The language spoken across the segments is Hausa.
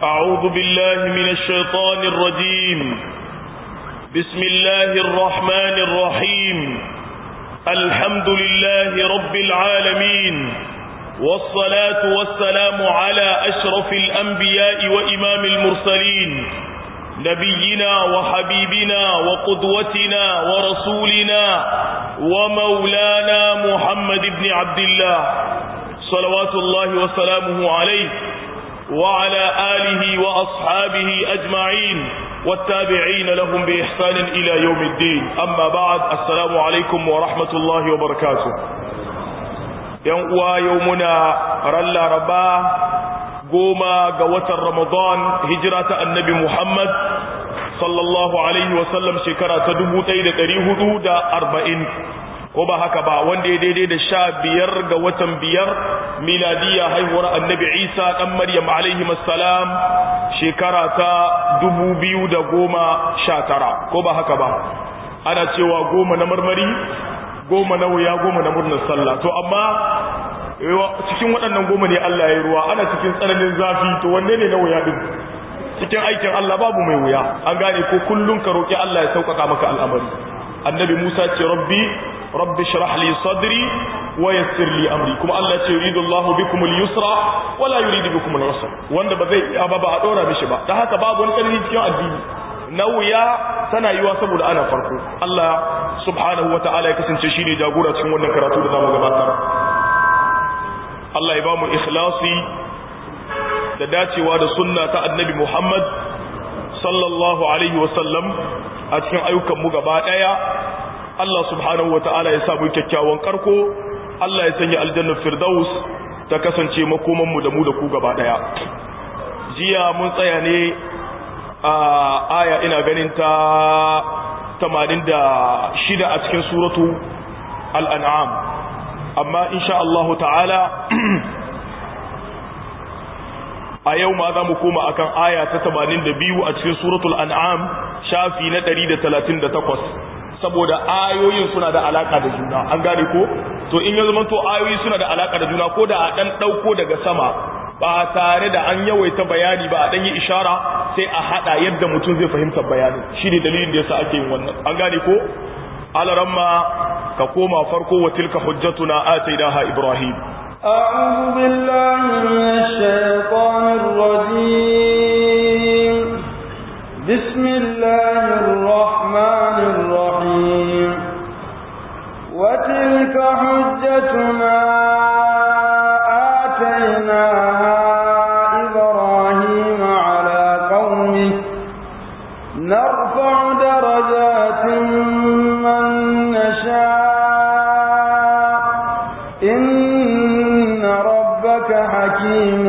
أعوذ بالله من الشيطان الرجيم بسم الله الرحمن الرحيم الحمد لله رب العالمين والصلاة والسلام على أشرف الأنبياء وإمام المرسلين نبينا وحبيبنا وقدوتنا ورسولنا ومولانا محمد بن عبد الله صلوات الله وسلامه عليه وعلى آله وأصحابه أجمعين والتابعين لهم بإحسان إلى يوم الدين أما بعد السلام عليكم ورحمة الله وبركاته يوم يومنا رلا ربا goma ga watan Ramadan hijira ta annabi Muhammad sallallahu alaihi wasallam shekara ta arba'in, ko ba haka ba wanda ya daidai da sha biyar ga watan biyar miladiya haihuwar annabi Isa dan Maryam alaihi salam shekara ta tara, ko ba haka ba ana cewa goma na marmari goma na wuya goma na murnar sallah to amma cikin waɗannan goma ne Allah ya yi ruwa ana cikin tsananin zafi to wanne ne na wuya din cikin aikin Allah babu mai wuya an gane ko kullun ka roki Allah ya sauƙaƙa maka al'amari annabi Musa ce rabbi rabbi shrah li sadri wa yassir li amri kuma Allah ce yuridu Allah bikum al-yusra wa la yuridu bikum al-usra wanda ba zai ba ba a dora mishi ba dan haka babu wani ƙarfi cikin addini na wuya tana yiwa saboda ana farko Allah subhanahu wa ta'ala ya kasance shine jagora cikin wannan karatu da zamu gabatar Allah ya ba mu ikhlasi da dacewa da sunna ta annabi Muhammad sallallahu alaihi wasallam a cikin ayyukanmu gaba ɗaya Allah subhanahu wa ta'ala ya samu kyakkyawan karko Allah ya sanya aljannar firdaus ta kasance makomanmu da mu da ku gaba ɗaya jiya mun tsaya ne a aya ina ganin ta 86 a cikin suratu al-an'am amma insha Allah ta'ala a yau ma za mu koma akan aya ta 82 a cikin suratul an'am shafi na 138 saboda ayoyin suna da alaka da juna an gane ko to in ya zama to ayoyi suna da alaka da juna ko da a dan dauko daga sama ba tare da an yawaita bayani ba a dan yi ishara sai a hada yadda mutum zai fahimta bayanin shine dalilin da yasa ake yin wannan an gane ko alaramma ka koma farko wa tilka hujjatuna atainaha ibrahim أعوذ بالله من الشيطان الرجيم بسم الله الرحمن الرحيم وتلك حجتنا آتيناها إبراهيم على قومه نرفع درجات من نشاء إن ربك حكيم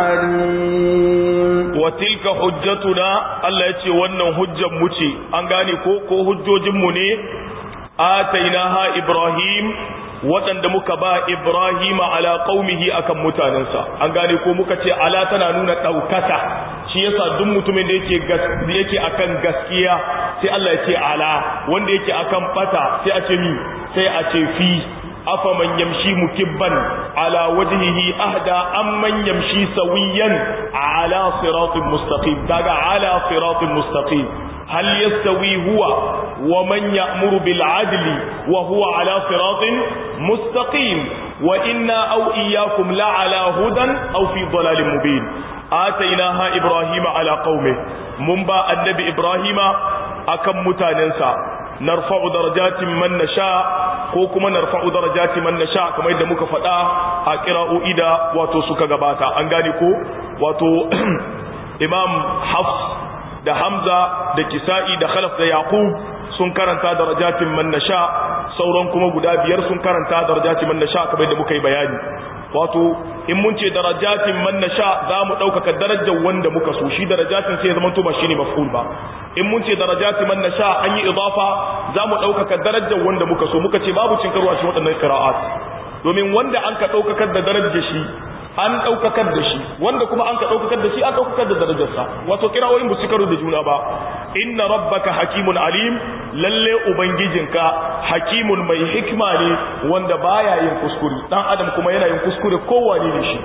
عليم وتلك حجتنا الله يتي wannan hujjar mu ce an gane ko ko hujjojin mu ne atainaha ibrahim waɗanda muka ba ibrahim ala qaumihi akan mutanensa an gane ko muka ce ala tana nuna ɗaukaka shi yasa duk mutumin da yake yake akan gaskiya sai Allah ya ce ala wanda yake akan bata sai a ce mi sai a ce fi afaman yamshi mukibban ala wajhihi ahda amman yamshi sawiyan ala siratin mustaqim daga ala siratin mustaqim hal yastawi huwa wa man ya'muru bil adli wa huwa ala siratin mustaqim wa inna aw iyyakum la ala hudan aw fi dhalalin mubin atainaha ibrahima ala qaumi mun ba annabi ibrahima akan mutanensa narfa'u darajatin man nasha ko kuma narfa'u darajati man nasha kamar yadda muka faɗa a qira'o'i da wato suka gabata an gane ko wato imam hafs da hamza da kisa'i da khalaf da yaqub sun karanta darajatin man nasha sauran kuma guda biyar sun karanta darajatin man nasha kamar yadda muka yi bayani wato in mun ce darajatin man nasha za mu ɗaukaka darajar wanda muka so shi darajatin sai ya zama to ba shine maf'ul ba in mun ce darajatin man nasha an yi idafa za mu ɗaukaka darajar wanda muka so muka ce babu cin karo a cikin waɗannan qira'at domin wanda an ka ɗaukakar da darajar shi an ɗaukakar da shi wanda kuma an ka ɗaukakar da shi an ɗaukakar da darajarsa wato kira'o'in ba su karo da juna ba inna rabbaka hakimun alim lalle ubangijinka hakimun mai hikima ne wanda baya yin kuskure dan adam kuma yana yin kuskure kowane ne shi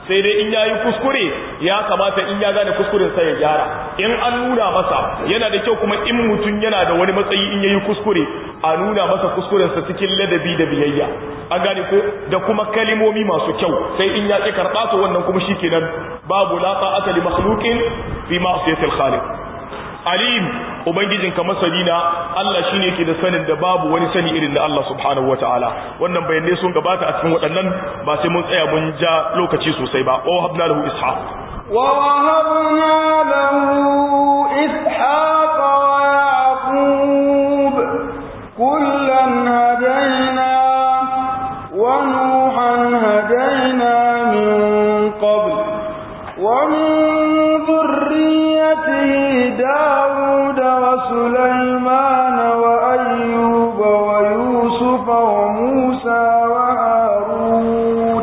sai dai in yayi kuskure ya kamata in ya gane kuskuren sa ya gyara in an nuna masa yana da kyau kuma in mutum yana da wani matsayi in yayi kuskure a nuna masa kuskuren sa cikin ladabi da biyayya an gane ko da kuma kalimomi masu kyau sai in ya ki karɓa to wannan kuma shikenan babu la ta'ata li makhluqin fi ma'siyatil khaliq alim ubangijin ka masani na Allah shine yake da sanin da babu wani sani irin da Allah subhanahu wataala wannan bayanai sun gabata a cikin waɗannan ba sai mun tsaya mun ja lokaci sosai ba wa habna lahu ishaq wa wahabna lahu ishaq wa yaqub kullan hadayna wa nuhan hadayna min qabl wa min dhurriyyatihi داود وسليمان وأيوب ويوسف وموسى وهارون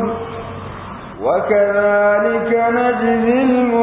وكذلك نجزي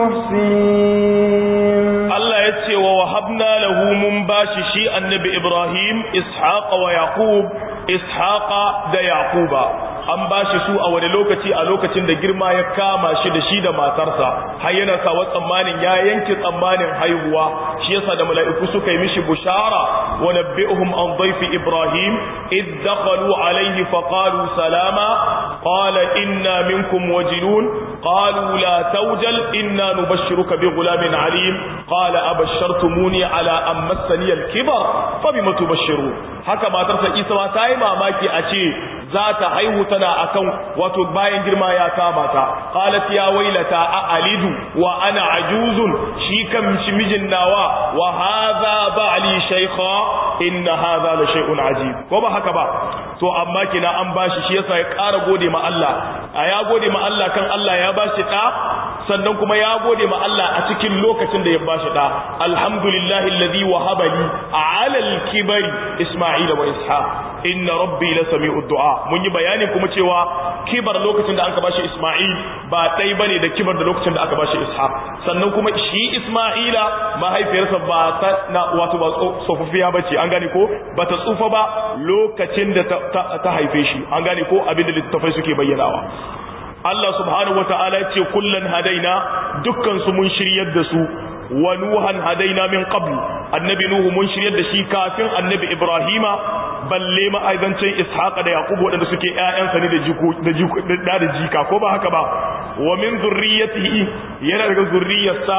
المحسنين الله يتسي ووهبنا له من باش شيء النبي إبراهيم إسحاق ويعقوب إسحاق دا يعقوب an ba shi su a wani lokaci a lokacin da girma ya kama shi da shi da matarsa har yana sawa tsammanin ya yanke tsammanin haihuwa shi yasa da mala'iku suka yi mishi bushara wa nabbi'uhum an dhayfi ibrahim id dakhalu alayhi fa qalu salama qala inna minkum wajilun qalu la tawjal inna nubashshiruka bi ghulamin alim qala abashshartumuni ala an massani al-kibar fa bima tubashshirun haka matarsa isa ta yi mamaki a ce za ta haihu tana akan wato bayan girma ya kama ta qalat ya wailata a alidu wa ana ajuzun shi kan shi mijin nawa wa hadha ba'li shaykha inna hadha la shay'un ajib ko ba haka ba to amma kina an bashi shi yasa ya ƙara gode ma Allah a ya gode ma Allah kan Allah ya bashi da sannan kuma ya gode ma Allah a cikin lokacin da ya bashi da alhamdulillahi alladhi wahaba li ala al-kibari isma'ila wa ishaq inna rabbi la sami'ud du'a mun yi bayani kuma cewa kibar lokacin da aka bashi Isma'il ba dai bane da kibar da lokacin da aka bashi Ishaq sannan kuma shi Isma'ila mahaifiyarsa ba ta na wato ba tsofaffiya bace an gane ko ba ta tsufa ba lokacin da ta haife shi an gane ko abin da littafai suke bayyanawa Allah subhanahu wata'ala ya ce kullan hadaina dukkan su mun shiryar da su wa nuhan hadaina min qabl annabi nuhu mun shiryar da shi kafin annabi ibrahima balle ma'aizancin ishaqa da yaqub wadanda suke ƴaƴansa ne da jiko da jiko da da jika ko ba haka ba wa min zurriyyatihi yana daga zurriyarsa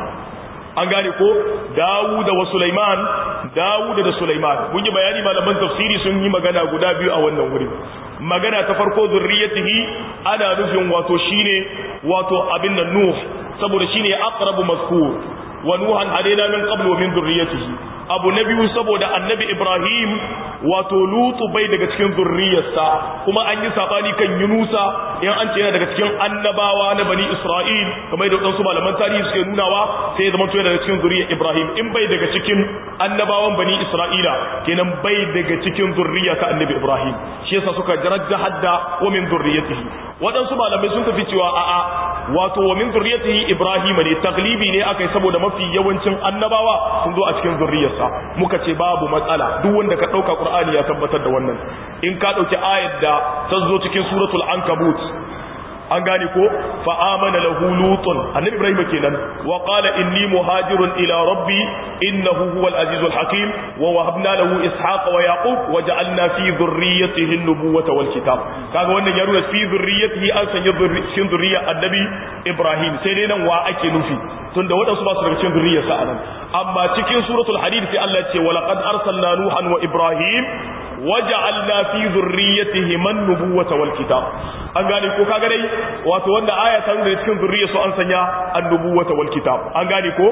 an gane ko Dawuda wa Sulaiman Dawuda da Sulaiman mun yi bayani malaman tafsiri sun yi magana guda biyu a wannan wuri magana ta farko zurriyatihi ana nufin wato shine wato abin nan Nuh saboda shine aqrabu mazkur wa nuhan hadaina min qabl wa min dhurriyyatihi abu na biyu saboda annabi ibrahim wato lutu bai daga cikin zurriyarsa kuma an yi sabani kan yunusa in an ce yana daga cikin annabawa na bani isra'il kamar da wadansu malaman tarihi suke nunawa sai ya zama to daga cikin zurriyar ibrahim in bai daga cikin annabawan bani isra'ila kenan bai daga cikin zurriya ta annabi ibrahim shi yasa suka jarajja hadda wa min zurriyatihi wadansu malamai sun tafi cewa a'a wato wa min zurriyatihi ibrahim ne taglibi ne akai saboda mafi yawancin annabawa sun zo a cikin zurriyarsa muka ce babu matsala duk wanda ka dauka qur'ani ya tabbatar da wannan in ka dauki ayat da ta zo cikin suratul ankabut an gane ko fa amana lahu lutun annabi ibrahim kenan wa qala inni muhajirun ila rabbi innahu huwal azizul hakim wa wahabna lahu ishaqa wa yaqub wa ja'alna fi dhurriyyatihi an-nubuwata wal kitab kaga wannan ya nuna fi dhurriyyatihi an sanya cikin dhurriyyar annabi ibrahim sai dai nan wa ake nufi tunda wadansu ba su daga cikin dhurriyyarsa anan amma cikin suratul hadid sai Allah ya ce wa laqad arsalna nuhan wa ibrahim waja'alna fi dhurriyyatihi man nubuwata wal kitab an gane ko kaga dai wato wanda aya ta nuna cikin zurriya su an sanya annubuwata wal kitab an gane ko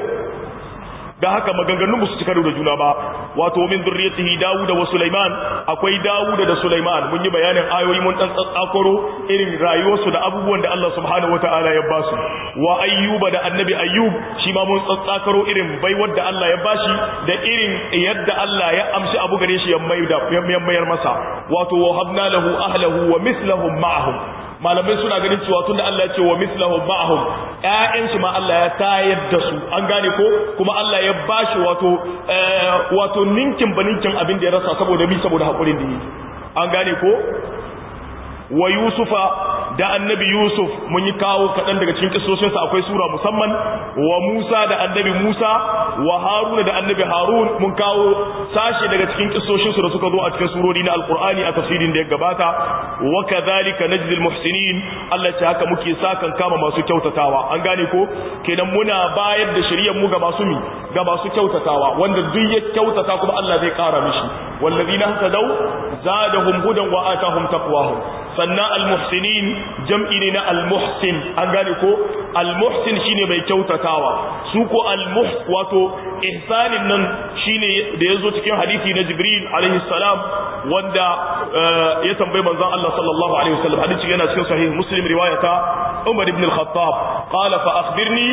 da haka maganganun su cika da juna ba wato min zurriyatihi Dawud wa Sulaiman akwai Dawud da Sulaiman mun yi bayanin ayoyi mun dan tsatsakoro irin rayuwarsu da abubuwan da Allah subhanahu wataala ya basu wa Ayyuba da Annabi Ayyub shi ma mun tsatsakaro irin baiwar da Allah ya bashi da irin yadda Allah ya amshi abu gare shi ya mayar masa wato wa habna lahu ahlahu wa mislahum ma'ahum malamai suna ganin cewa tunda Allah ya ce wa mislahum ma'ahum ƴaƴan shi ma Allah ya tayar da su an gane ko kuma Allah ya bashi wato wato ninkin baninkin abin da ya rasa saboda bi saboda hakurin da yi an gane ko wa yusufa da annabi Yusuf mun yi kawo kaɗan daga cikin kisoshinsa akwai sura musamman wa Musa da annabi Musa wa Haruna da annabi Harun mun kawo sashi daga cikin kisoshinsu da suka zo a cikin surori na Alkur'ani a tafsirin da ya gabata wa kadhalika najzi almuhsinin Allah ce haka muke sakan kama masu kyautatawa an gane ko kenan muna bayar da shari'ar mu ga masu mi ga masu kyautatawa wanda duk ya kyautata kuma Allah zai kara mishi wallazina hadau zadahum hudan wa atahum taqwahum sannan almuhsinin jam'i ne na almuhsin an gane ko almuhsin shine mai kyautatawa su ko almuh wato ihsanin nan shine da yazo cikin hadisi na Jibril alaihi salam wanda ya tambayi manzon Allah sallallahu alaihi wasallam hadisi yana cikin sahih Muslim riwayata Umar ibn al-Khattab qala fa akhbirni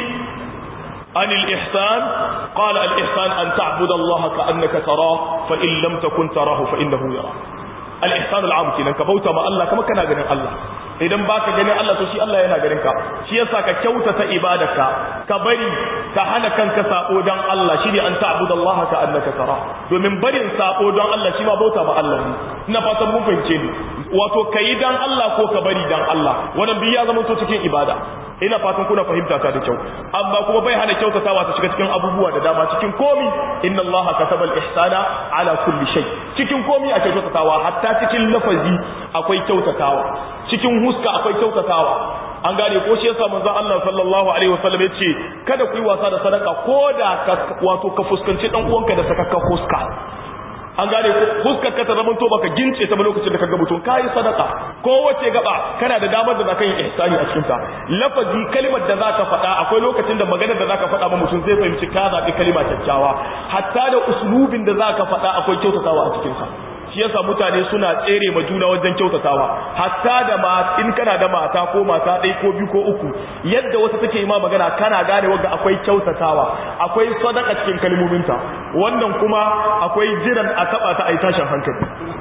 عن الإحسان قال الإحسان أن تعبد الله كأنك تراه فإن لم تكن تراه فإنه يراك al-ihsan al-am kenan ka bauta ma Allah kuma kana ganin Allah idan baka ganin Allah to shi Allah yana ganin ka shi yasa ka kyautata ibadarka ka bari ka hana kanka sako dan Allah shine an ta'budallaha ka annaka tara domin barin sako dan Allah shi ma bauta ma Allah ne ina fatan mun fahimce ni wato kai dan Allah ko ka bari dan Allah wannan biya zama to cikin ibada ina fatan kuna fahimta ta da kyau amma kuma bai hana kyautatawa ta shiga cikin abubuwa da dama cikin komi inna allaha katabal ihsana ala kulli shay cikin komi ake kyautatawa hatta cikin lafazi akwai kyautatawa cikin huska akwai kyautatawa an gane ko shi yasa manzon Allah sallallahu alaihi wasallam yace kada ku yi wasa da sadaka koda ka wato ka fuskanci dan uwanka da sakakka huska an gane fuskar ka ta zamanto baka gince ta ba lokacin da ka ga mutum kai sadaka ko wace gaba kana da damar da zaka yi ihsani a cikin ta lafazi kalimar da zaka faɗa akwai lokacin da maganar da zaka faɗa ba mutum zai fahimci ka zabi kalima kyakkyawa hatta da uslubin da zaka faɗa akwai kyautatawa a cikin sa shi yasa mutane suna tsere ma juna wajen kyautatawa hatta da ma in kana da mata ko mata ɗaya ko biyu ko uku yadda wata take yi ma magana kana gane wanda akwai kyautatawa akwai sadaka cikin kalmominta wannan kuma akwai jiran a taba ta ai tashin hankali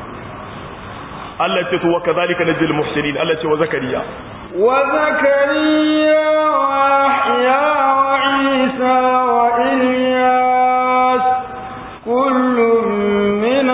Allah ce to wa kadhalika najil muhsinin Allah ce wa zakariya wa zakariya wa yahya wa isa wa ilyas kullum min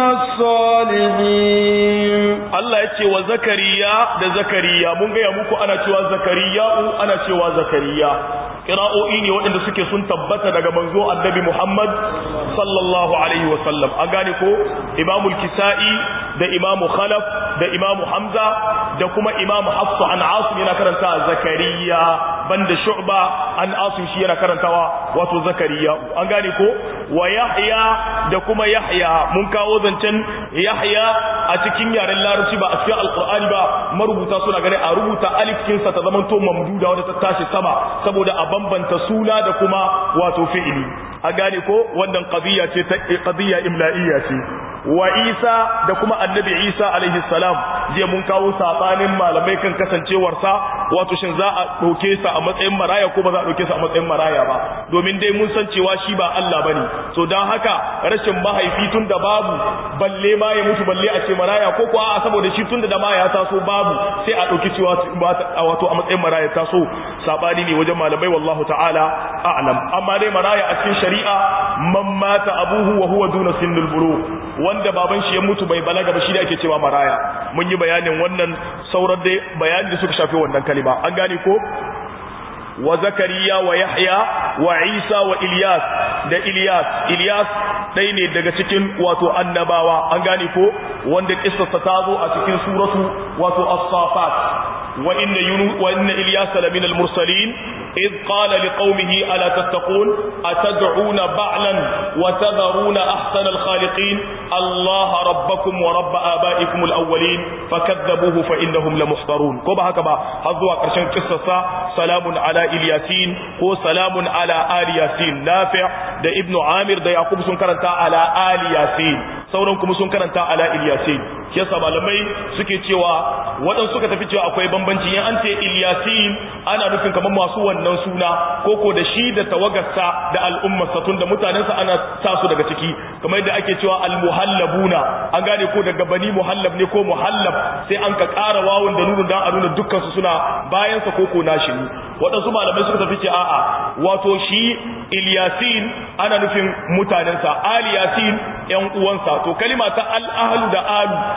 as-salihin Allah ya ce wa zakariya da zakariya mun gaya muku ana cewa zakariya'u ana cewa zakariya kira'o'i ne waɗanda suke sun tabbata daga manzo annabi Muhammad sallallahu alaihi wa sallam an gane ko imamul kisa'i da imamu khalaf da imamu hamza da kuma imamu hafsu an asim yana karanta zakariya banda shu'ba an asim shi yana karantawa wato zakariya an gane ko wa yahya da kuma yahya mun kawo zancen yahya a cikin yaren larabci ba a cikin alqur'ani ba marubuta suna gane a rubuta alif kinsa ta zamanto mamduda wanda ta tashi sama saboda a bambanta suna da kuma wato fi'ili a gane ko wannan qadiyya ce ta qadiyya imla'iyya ce wa Isa da kuma annabi Isa alaihi salam je mun kawo sabanin malamai kan kasancewarsa wato shin za a ɗauke sa a matsayin maraya ko ba za a ɗauke sa a matsayin maraya ba domin dai mun san cewa shi ba Allah bane so dan haka rashin mahaifi tun da babu balle ma ya mutu balle a ce maraya ko kuwa a saboda shi tun da ma ya taso babu sai a ɗauki cewa wato a matsayin maraya taso sabani ne wajen malamai wallahu ta'ala a'lam amma dai maraya a cikin shari'a man mata abuhu wa huwa duna sinnul bulugh wanda baban shi ya mutu bai balaga ba shi da ake cewa maraya mun yi bayanin wannan sauran dai bayanin da suka shafi wannan kalima an gane ko wa zakariya wa yahya wa isa wa ilyas da ilyas ilyas ɗaya ne daga cikin wato annabawa an gane ko wanda kissarsa ta zo a cikin suratu wato as-safat wa inna yunus wa inna ilyas lamin al-mursalin إذ قال لقومه ألا تتقون أتدعون بعلا وتذرون أحسن الخالقين الله ربكم ورب آبائكم الأولين فكذبوه فإنهم لمحضرون كما هكذا هذا قرشان قصة سلام على إلياسين هو سلام على آل ياسين نافع ده ابن عامر ده يعقوب سنكرنتا على آل ياسين sauran kuma sun karanta ala Ilyasin yasa malamai suke cewa waɗansu suka tafi cewa akwai bambanci in an ce Ilyasin ana nufin kamar masu wannan suna koko da shi da tawagarsa da al'ummarsa tun da mutanensa ana sa su daga ciki kamar yadda ake cewa al-muhallabuna an gane ko daga bani muhallab ne ko muhallab sai an ka ƙara wawun da nunu dan a nuna dukkan su suna bayan sa koko nashi ne waɗansu malamai suka tafi ce a'a wato shi Ilyasin ana nufin mutanensa Ali Yasin ƴan uwansa to kalima ta al-ahlu da alu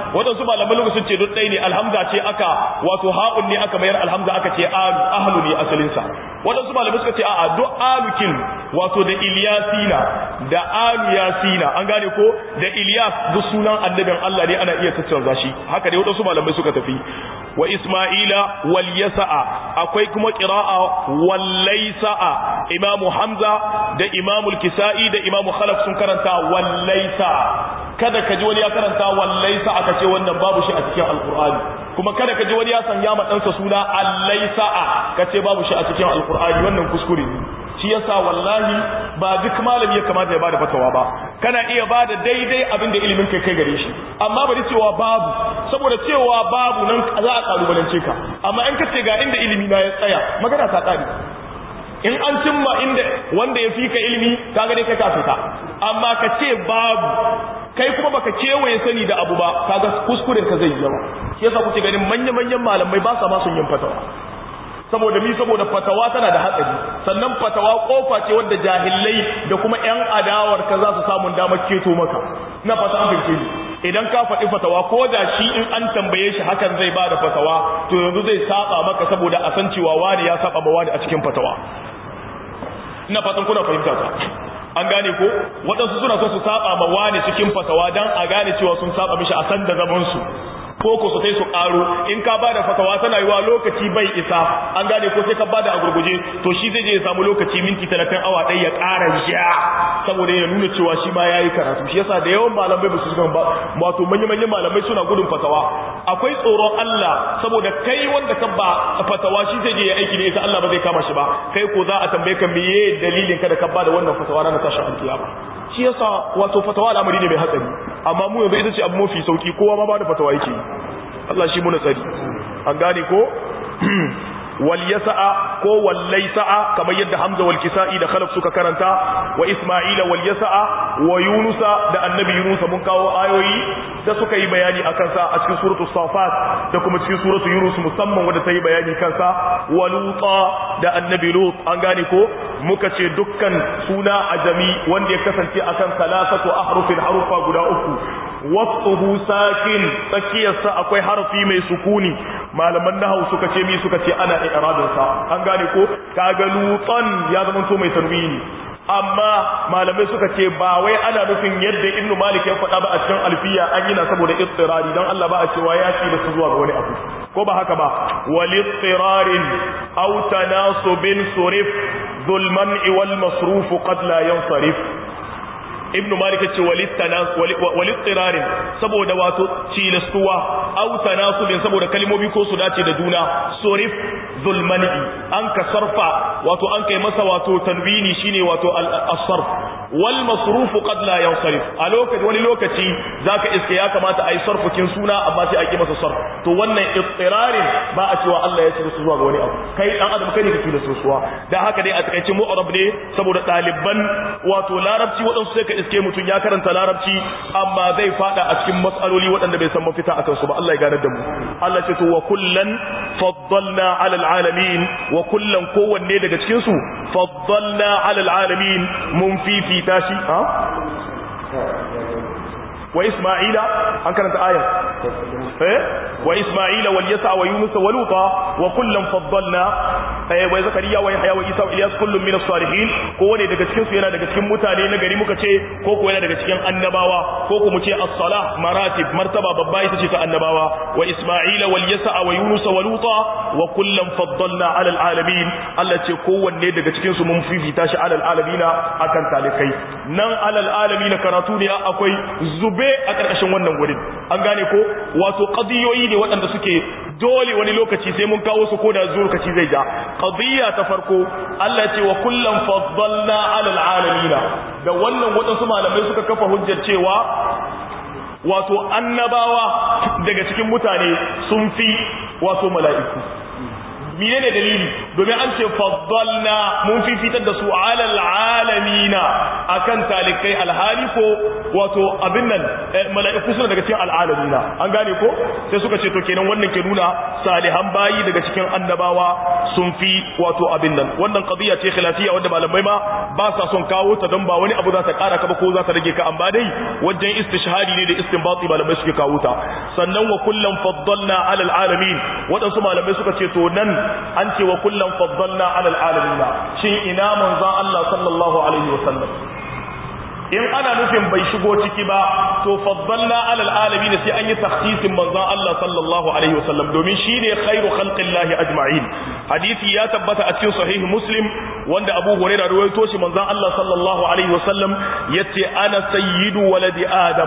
waɗansu malaman lokacin ce duk ɗaya ne alhamza ce aka wato ha'un ne aka mayar alhamza aka ce alu ahlu ne asalinsa waɗansu malamai suka ce a'a duk alukin wato da ilyasina da alu yasina an gane ko da ilyas duk sunan annabin Allah ne ana iya tattauna shi haka dai waɗansu malamai suka tafi wa isma'ila wal yasa'a akwai kuma qira'a wal laysa'a imamu hamza da imamu al-kisa'i da imamu khalaf sun karanta wal laysa'a kada ka ji wani ya karanta wal laysa'a kace wannan babu shi a cikin alqur'ani kuma kada ka ji wani ya sanya ma ɗansa suna al laysa'a kace babu shi a cikin alqur'ani wannan kuskure ne shi yasa wallahi ba duk malami ya kamata ya bada fatawa ba kana iya bada daidai abin da ilimin kai kai gare shi amma bari cewa babu saboda cewa babu nan za a kalubalance ka amma in ka ce ga inda ilimi na ya tsaya magana ta tsari in an cimma inda wanda ya fi ka ilimi ka gane kai ka fita amma ka ce babu kai kuma baka kewaye sani da abu ba kaga kuskuren ka zai yawa shi yasa kuke ganin manya-manyan malamai ba sa ma sun yin fatawa saboda mi saboda fatawa tana da hatsari sannan fatawa kofa ce wanda jahillai da kuma yan adawar ka za su samu damar keto maka na fata an fahimce ni idan ka faɗi fatawa ko da shi in an tambaye shi hakan zai ba da fatawa to yanzu zai saba maka saboda a san cewa wani ya saba ma wani a cikin fatawa ina fatan kuna fahimta ta an gane ko waɗansu suna so su saba ma wani cikin fatawa dan a gane cewa sun saba mishi a san da zaman su ko ko su sai su karo in ka bada fatawa tana yiwa lokaci bai isa an gane ko sai ka bada a gurguje to shi zai je ya samu lokaci minti 30 awa ɗaya ya ƙara ja saboda ya nuna cewa shi ma yayi karatu shi yasa da yawan malamai ba su shiga ba wato manyan manyan malamai suna gudun fatawa akwai tsoron Allah saboda kai wanda ka ba fatawa shi zai je ya aiki da ita Allah ba zai kama shi ba kai ko za a tambaye ka meye dalilin ka da ka bada wannan fatawa ranar tashin alkiyama shi yasa wato fatawa al'amari ne mai hatsari amma mu yanzu ita ce abu mafi sauki kowa ma bada fatawa yake Allah shi muna tsari an gane ko wal yasa'a ko wal laysa'a kamar yadda Hamza wal Kisa'i da Khalaf suka karanta wa Isma'ila wal yasa'a wa Yunusa da Annabi Yunus mun kawo ayoyi da suka yi bayani akan sa a cikin suratul Safat da kuma cikin suratul Yunus musamman wanda ta yi bayani kansa wa Luta da Annabi Lut an gane ko muka ce dukkan suna ajami wanda ya kasance akan salasatu ahrufin harufa guda uku wasuhu sakin tsakiyarsa akwai harfi mai sukuni malaman nahawu suka ce mi suka ce ana i'rabin sa an gane ko kaga lutan ya zama to mai tanwini amma malamai suka ce ba wai ana nufin yadda ibnu malik ya faɗa ba a cikin alfiya an yi na saboda ittirari dan Allah ba a cewa ya ci da su zuwa ga wani abu ko ba haka ba wal ittirarin aw tanasubin surif dhul man'i wal masruf qad la yansarif ibnu malik ce walittirarin saboda wato cilastuwa au tanasubin saboda kalmomi ko su dace da juna sorif zulmani an ka sarfa wato an kai masa wato tanwini shine wato as-sarf wal masrufu qad la yansarif a lokaci wani lokaci zaka iske ya kamata ayi sarfukin suna amma sai a ki masa sarf to wannan ittirarin ba a cewa Allah ya ci su zuwa ga wani abu kai dan adam kai ne kake da sosuwa dan haka dai a takaice mu'arab ne saboda ɗaliban wato larabci waɗansu sai ka iske mutum ya karanta larabci amma zai fada a cikin matsaloli waɗanda bai san mafita akan su ba Allah ya gane da mu Allah ce to wa kullan faddalna ala alamin wa kullan kowanne daga cikin su faddalna ala alamin mun fifita shi ha wa isma'ila an karanta ayat eh wa isma'ila wal yasa wa yunus wa luta wa kullan faddalna eh wa zakariya wa yahya wa isa wa ilyas kullun min as-salihin ko wani daga cikin su yana daga cikin mutane na gari muka ce ko ko yana daga cikin annabawa ko ko mu ce as-salah maratib martaba babba ita ce ta annabawa wa isma'ila wal yasa wa yunus wa luta wa kullan faddalna ala al-alamin Allah ce kowanne daga cikin su mun fifita shi ala al-alamina akan talikai nan ala al-alamin karatu ne akwai zube a ƙarƙashin wannan wurin an gane ko wato qadiyoyi ne waɗanda suke dole wani lokaci sai mun kawo su ko da zuwa lokaci zai ja qadiyya ta farko Allah ce wa kullam faddalna ala alamin da wannan waɗansu malamai suka kafa hujjar cewa wato annabawa daga cikin mutane sun fi wato mala'iku menene dalili domin an ce faddalna mun fifitar da su ala alamina akan talikai alhali ko wato abin nan mala'iku suna daga cikin al'alamina an gane ko sai suka ce to kenan wannan ke nuna salihan bayi daga cikin annabawa sun fi wato abin nan wannan qadiya ce khilafiyya wanda malamai ma ba sa son kawo ta don ba wani abu za ta kara ka ba ko za ta rage ka amma dai wajen istishhadi ne da istinbati malamai suke kawo ta sannan wa kullum faddalna alal alamin waɗansu malamai suka ce to nan an ce wa kullum faddalna alal alamin shin ina manzon Allah sallallahu alaihi wasallam in ana nufin bai shigo ciki ba to faddalna alal alamin sai an yi takhsisin manzon Allah sallallahu alaihi wasallam domin shine khairu khalqillahi ajma'in hadisi ya tabbata a cikin sahih muslim wanda Abu Hurairah rawaito shi manzon Allah sallallahu alaihi wasallam yace ana sayyidu waladi adam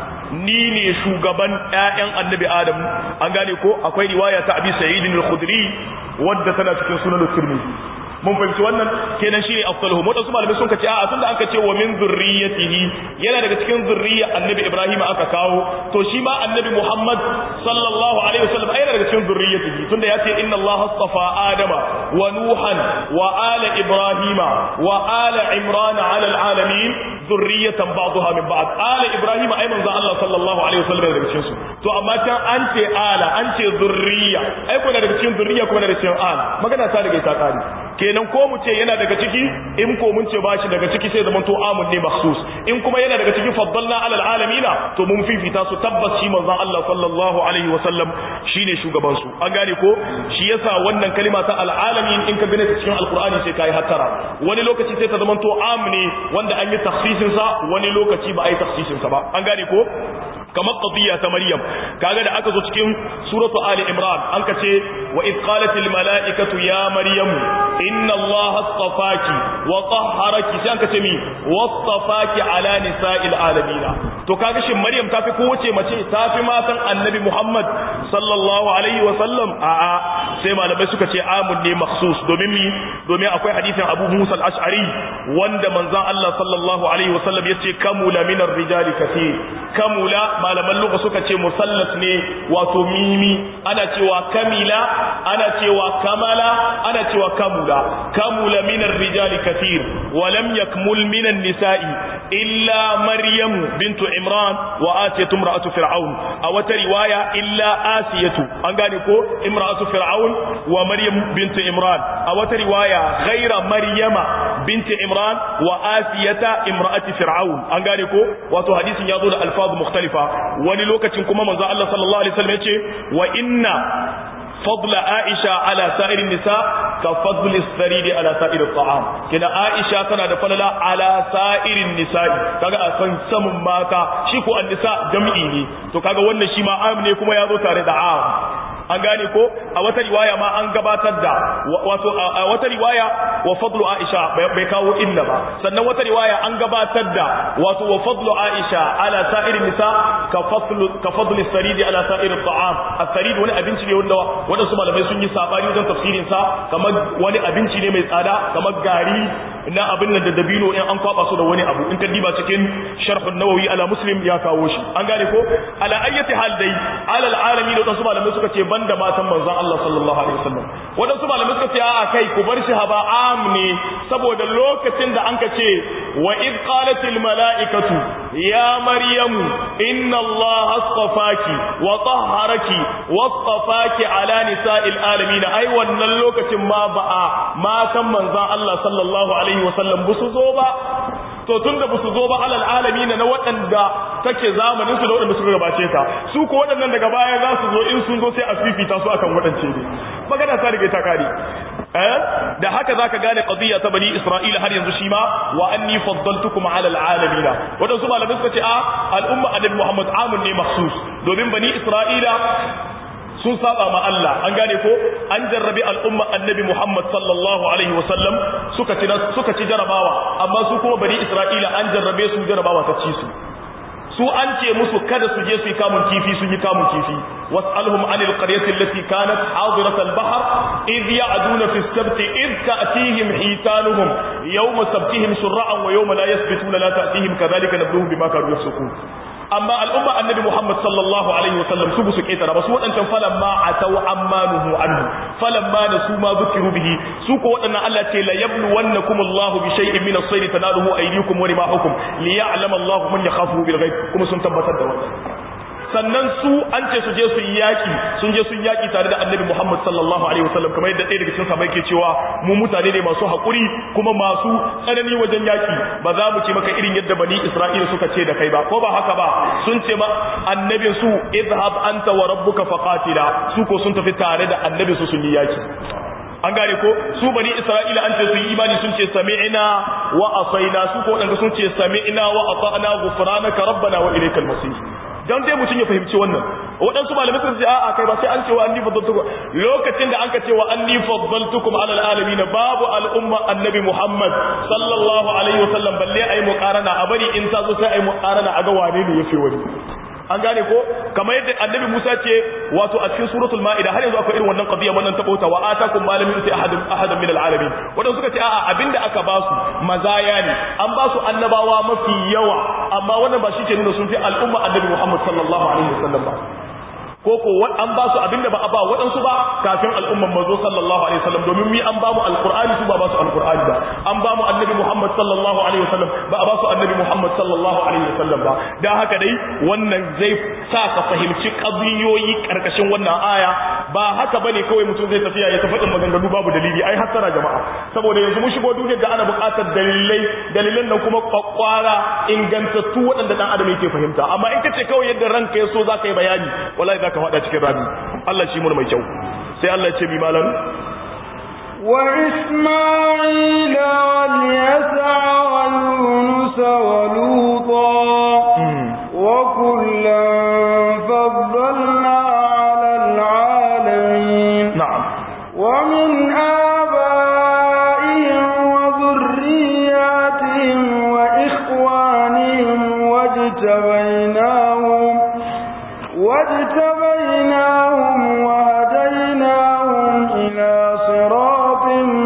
ni ne shugaban ƴaƴan annabi adam an gane ko akwai riwaya ta abi sa'id al-khudri wadda tana cikin sunan tirmidhi mun fahimci wannan kenan shine afdaluhum wadansu malamai sun kace a'a tunda aka ce wa min zurriyatihi yana daga cikin zurriya annabi ibrahim aka kawo to shi ma annabi muhammad sallallahu alaihi wasallam yana daga cikin zurriyatihi tunda ya ce inna allaha astafa adama wa nuhan wa ala ibrahima wa ala imran ala alalamin zurriyatan ba'daha min ba'd ala ibrahima ay manzo allah sallallahu alaihi wasallam daga cikin su to amma can an ce ala an ce zurriya ai ko daga cikin zurriya kuma daga cikin ala magana ta daga ta kare kenan ko mu ce yana daga ciki in ko mun ce ba shi daga ciki sai zaman to amun ne makhsus in kuma yana daga ciki faddalna alal alamina to mun fifita su tabbas shi manzon Allah sallallahu alaihi wasallam shine shugaban su an gane ko shi yasa wannan kalima ta alalamin in ka gane ta cikin alqur'ani sai kai hatara wani lokaci sai ta zaman to am ne wanda an yi takhsisin sa wani lokaci ba a yi takhsisin sa ba an gane ko kamar qadiyya ta maryam kaga da aka zo cikin suratu ali imran an ka ce wa id qalat al malaikatu ya maryam inna allaha astafaki wa tahharaki sai an ka ce mi wastafaki ala nisa'il alamin to kaga shin maryam ta fi kowace mace ta fi matan annabi muhammad sallallahu alaihi wa sallam a a sai malamai suka ce amun ne makhsus domin mi domin akwai hadisin abu musa al-ash'ari wanda manzon Allah sallallahu alaihi wa sallam yace kamula min ar-rijali kathir kamula malaman luka suka ce musallas ne wato mimi ana cewa kamila ana cewa kamala ana cewa kamula kamula minar rijali kathir wa lam yakmul minan nisa'i illa maryam bintu imran wa asiyatu imra'atu fir'aun a wata riwaya illa asiyatu an gane ko imra'atu fir'aun wa maryam bintu imran a wata riwaya ghaira maryama binti imran wa asiyata imra'ati fir'aun an gane ko wato hadisin ya zo da alfazu mukhtalifa wani lokacin kuma manzo Allah sallallahu alaihi wasallam yace wa inna fadla aisha ala sa'irin nisa ka fadli saridi ala sa'ir at'am kina aisha tana da falala ala sa'irin nisa'i kaga a san samun mata shi ko an-nisa jam'i ne to kaga wannan shi ma am ne kuma ya zo tare da am an gane ko a wata riwaya ma an gabatar da wato a wata riwaya wa fadlu aisha bai kawo illa ba sannan wata riwaya an gabatar da wato wa fadlu aisha ala sa'irin nisa ka fadlu ka fadlu saridi ala sa'ir at'am as-sarid wani abinci ne wanda wadansu malamai sun yi sabani wajen tafsirin sa kamar wani abinci ne mai tsada kamar gari na abin nan da dabino in an kwaba su da wani abu in ka diba cikin sharh an-nawawi ala muslim ya kawo shi an gane ko ala ayyati hal dai ala al-alamin da wadansu malamai suka ce banda matan manzon Allah sallallahu alaihi wasallam wadansu malamai suka ce a kai ku bar shi haba am ne saboda lokacin da anka ce wa id qalat al malaikatu ya maryam inna Allah astafaki wa tahharaki wastafaki ala nisa'il alamin ai wannan lokacin ma ba'a matan manzon Allah sallallahu alaihi wasallam ba su zo ba to tun da su zo ba alal alami na waɗanda take zamanin su da waɗanda suka gabace ta su ko waɗannan daga baya za su zo in sun zo sai a fifita su akan waɗance ne magana ta riga ta kare eh da haka zaka gane qadiyya ta bani isra'ila har yanzu shi ma wa anni faddaltukum ala alalamin waɗansu malamai suka ce a al'umma annabi muhammad amun ne makhsus domin bani isra'ila sun saba ma Allah an gane ko an jarrabi al'umma annabi Muhammad sallallahu alaihi wasallam suka ci suka ci jarabawa amma su kuma bani Isra'ila an jarrabe su jarabawa ta ci su su an ce musu kada su je su yi kamun kifi sun yi kamun kifi was'alhum anil qaryati allati kanat hadirat al-bahr id ya'duna fi as-sabt id ta'tihim hitanuhum yawma sabtihim shur'an wa yawma la yasbituna la ta'tihim kadhalika nabluhum bima kanu yafsukun amma al'umma annabi Muhammad sallallahu alaihi wasallam su su ketara ba su wadancan falan ma atau ammanuhu anhu falan ma da su ma zukiru bihi su ko wadannan Allah ce la yablu wannakum Allahu bi shay'in min as-sayd tanaluhu aydikum wa rimahukum liya'lam Allahu man yakhafu bil ghaib kuma sun tabbatar da wannan sannan su an ce su je su yi yaki sun je sun yaki tare da annabi Muhammad sallallahu alaihi wasallam kamar yadda ɗaya daga cikin sahabbai ke cewa mu mutane ne masu haƙuri kuma masu tsanani wajen yaki ba za mu ce maka irin yadda bani Isra'ila suka ce da kai ba ko ba haka ba sun ce ma annabin su idhab anta wa rabbuka faqatila su ko sun tafi tare da annabi su sun yi yaki an gane ko su bani isra'ila an ce su yi imani sun ce sami'na wa asaina su ko wadanda sun ce sami'na wa ata'na ghufranaka rabbana wa ilaykal masir dan dai mutum ya fahimci wannan waɗansu malamai sun ce a'a kai ba sai an ce wa anni faddaltukum lokacin da anka ce wa anni faddaltukum ala alamin babu al'umma annabi Muhammad sallallahu alaihi wasallam balle ayi muqarana a bari in ta zo sai ayi muqarana a ga wane ne yafi wani an gane ko kamar yadda annabi Musa ce wato a cikin suratul maida har yanzu akwai irin wannan qadiya wannan tabauta wa atakum ma lam yuti ahadun ahadan min alalamin wadanda suka ce a'a abinda aka ba su mazaya ne an ba su annabawa mafi yawa amma wannan ba shi ke nuna sun fi al'umma annabi Muhammad sallallahu alaihi wasallam ba ko ko an ba su abinda ba a ba waɗansu ba kafin al'umman mazo sallallahu alaihi wasallam domin mi an ba mu alqur'ani su ba ba su alqur'ani ba an ba mu annabi muhammad sallallahu alaihi wasallam ba a ba su annabi muhammad sallallahu alaihi wasallam ba dan haka dai wannan zai sa ka fahimci qadiyoyi karkashin wannan aya ba haka bane kawai mutum zai tafiya ya tafi maganganu babu dalili ai hasara jama'a saboda yanzu mun shigo duniyar da ana buƙatar dalilai dalilan nan kuma kwakwara ingantattu waɗanda dan adam yake fahimta amma in kace kawai yadda ranka ya so zaka yi bayani wallahi ka faɗa cikin rami Allah shi mun mai kyau sai Allah ce bi malam wa isma'ila wal yasa wa yunus wa luta wa kullan faddalna 'ala al-'alamin na'am wa min آبائهم وذرياتهم وإخوانهم واجتبيناهم واجتبيناهم وهديناهم إلى صراط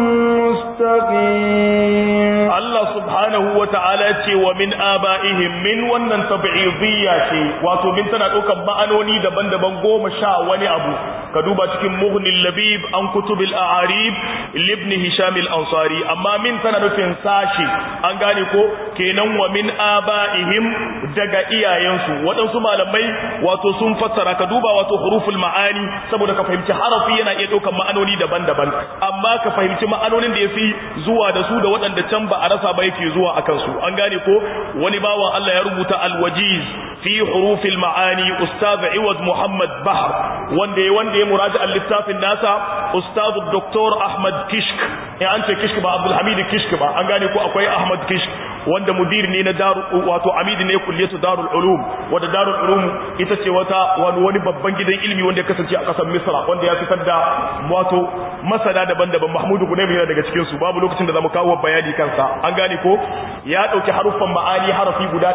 مستقيم Allah subhanahu wa ta'ala ce wa min aba'ihim min wannan tab'idiyya ce wato min tana ɗaukar ma'anoni daban-daban goma sha wani abu ka duba cikin mughnil labib an kutubil a'arib ibn hisham al-ansari amma min tana nufin sashi an gane ko kenan wa min aba'ihim daga iyayensu waɗansu malamai wato sun fassara ka duba wato huruful ma'ani saboda ka fahimci harafi yana iya ɗaukar ma'anoni daban-daban amma ka fahimci ma'anonin da yafi zuwa da su da waɗanda can ba a rasa ba yake zuwa a kansu an gane ko wani bawan Allah ya rubuta alwajiz fi hurufil ma'ani ustaz Iwaz Muhammad Bahr wanda ya wanda ya muraji al-littafin nasa ustaz Dr. Ahmad Kishk in an ce Kishk ba Abdul Hamid Kishk ba an gane ko akwai Ahmad Kishk wanda mudir ne na daru wato amidi ne kulliyatu darul ulum wanda darul ulum ita ce wata wani wani babban gidan ilimi wanda ya kasance a kasar Misra wanda ya fitar da wato masana daban-daban Mahmud Gunaymi yana daga cikin su babu lokacin da zamu kawo bayani kansa an gane ko ya dauki haruffan ma'ani harafi guda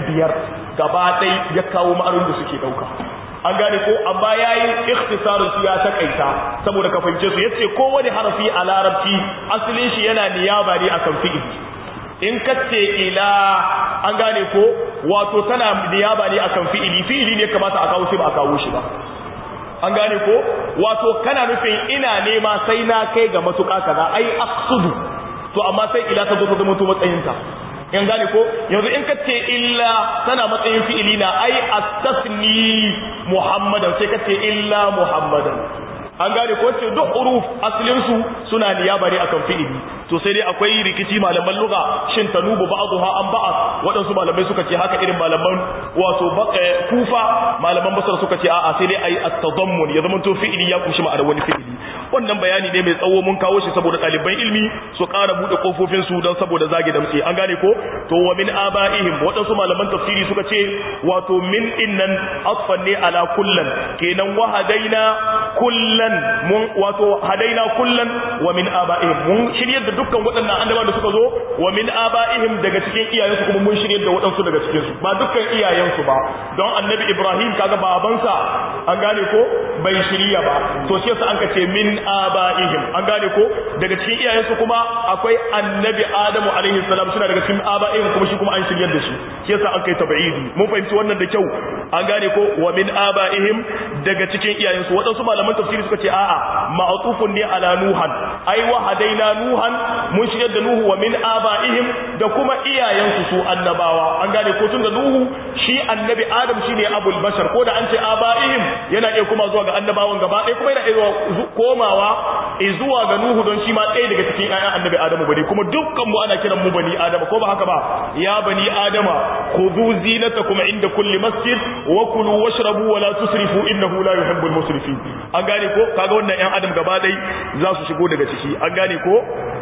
105 gaba ɗaya ya kawo ma'anonin da suke dauka an gane ko amma yayin ikhtisarin su ya takaita saboda ka fahimce su yace kowane harafi a larabci asalin shi yana niyaba ne akan fi'ili in kace ila an gane ko wato tana niyaba ne akan fi'ili fi'ili ne kamata a kawo shi ba a kawo shi ba an gane ko wato kana nufin ina nema sai na kai ga matuƙa kaza ai aqsudu to amma sai ila ta zo ta zama to matsayinta in gane ko yanzu in kace illa tana matsayin fi'ili na ai astasni muhammadan sai kace illa muhammadan an gane ko ce duk huruf asalin su suna niyaba ne akan fi'ili to sai dai akwai rikici malaman lugha shin tanubu ba'dha an ba'a wadansu malamai suka ce haka irin malaman wato kufa malaman basar suka ce a'a sai dai ayi at-tadammun ya zama to fi'ili ya kunshi ma'anar wani fi'ili wannan bayani ne mai tsawo mun kawo shi saboda ɗaliban ilmi su ƙara buɗe kofofin su don saboda zage damtse an gane ko to wa min aba'ihim wadansu malaman tafsiri suka ce wato min innan atfan ne ala kullan kenan wa hadaina kullan mun wato hadaina kullan wa min aba'ihim mun shiryar da dukkan waɗannan annabawa da suka zo wa min aba'ihim daga cikin iyayensu kuma mun shiryar da waɗansu daga cikin su ba dukkan iyayensu ba don annabi Ibrahim kaga babansa an gane ko bai shirya ba to shi yasa an ce min abaihim an gane ko daga cikin iyayensu kuma akwai annabi adamu alaihi salam suna daga cikin abaihim kuma shi kuma an shiryar da shi shi yasa an kai tab'idi mun fahimci wannan da kyau an gane ko wa min abaihim daga cikin iyayensu wadansu malaman tafsiri suka ce a'a ma'tufun ne ala nuhan ai wa hadaina nuhan mun shiryar da nuhu wa min abaihim da kuma iyayensu su annabawa an gane ko tun da nuhu shi annabi adam shine abul bashar ko da an ce abaihim yana iya kuma zuwa ga annabawan gaba ɗaya kuma yana iya komawa zuwa ga nuhu don shi ma ɗaya daga cikin ƴaƴan annabi adamu bane kuma dukkan mu ana kiran mu bani adama ko ba haka ba ya bani adama khudhu zinatakum inda kulli masjid wa kulu washrabu wa la tusrifu innahu la yuhibbul musrifin an gane ko kaga wannan ƴan adam gaba ɗaya za su shigo daga ciki an gane ko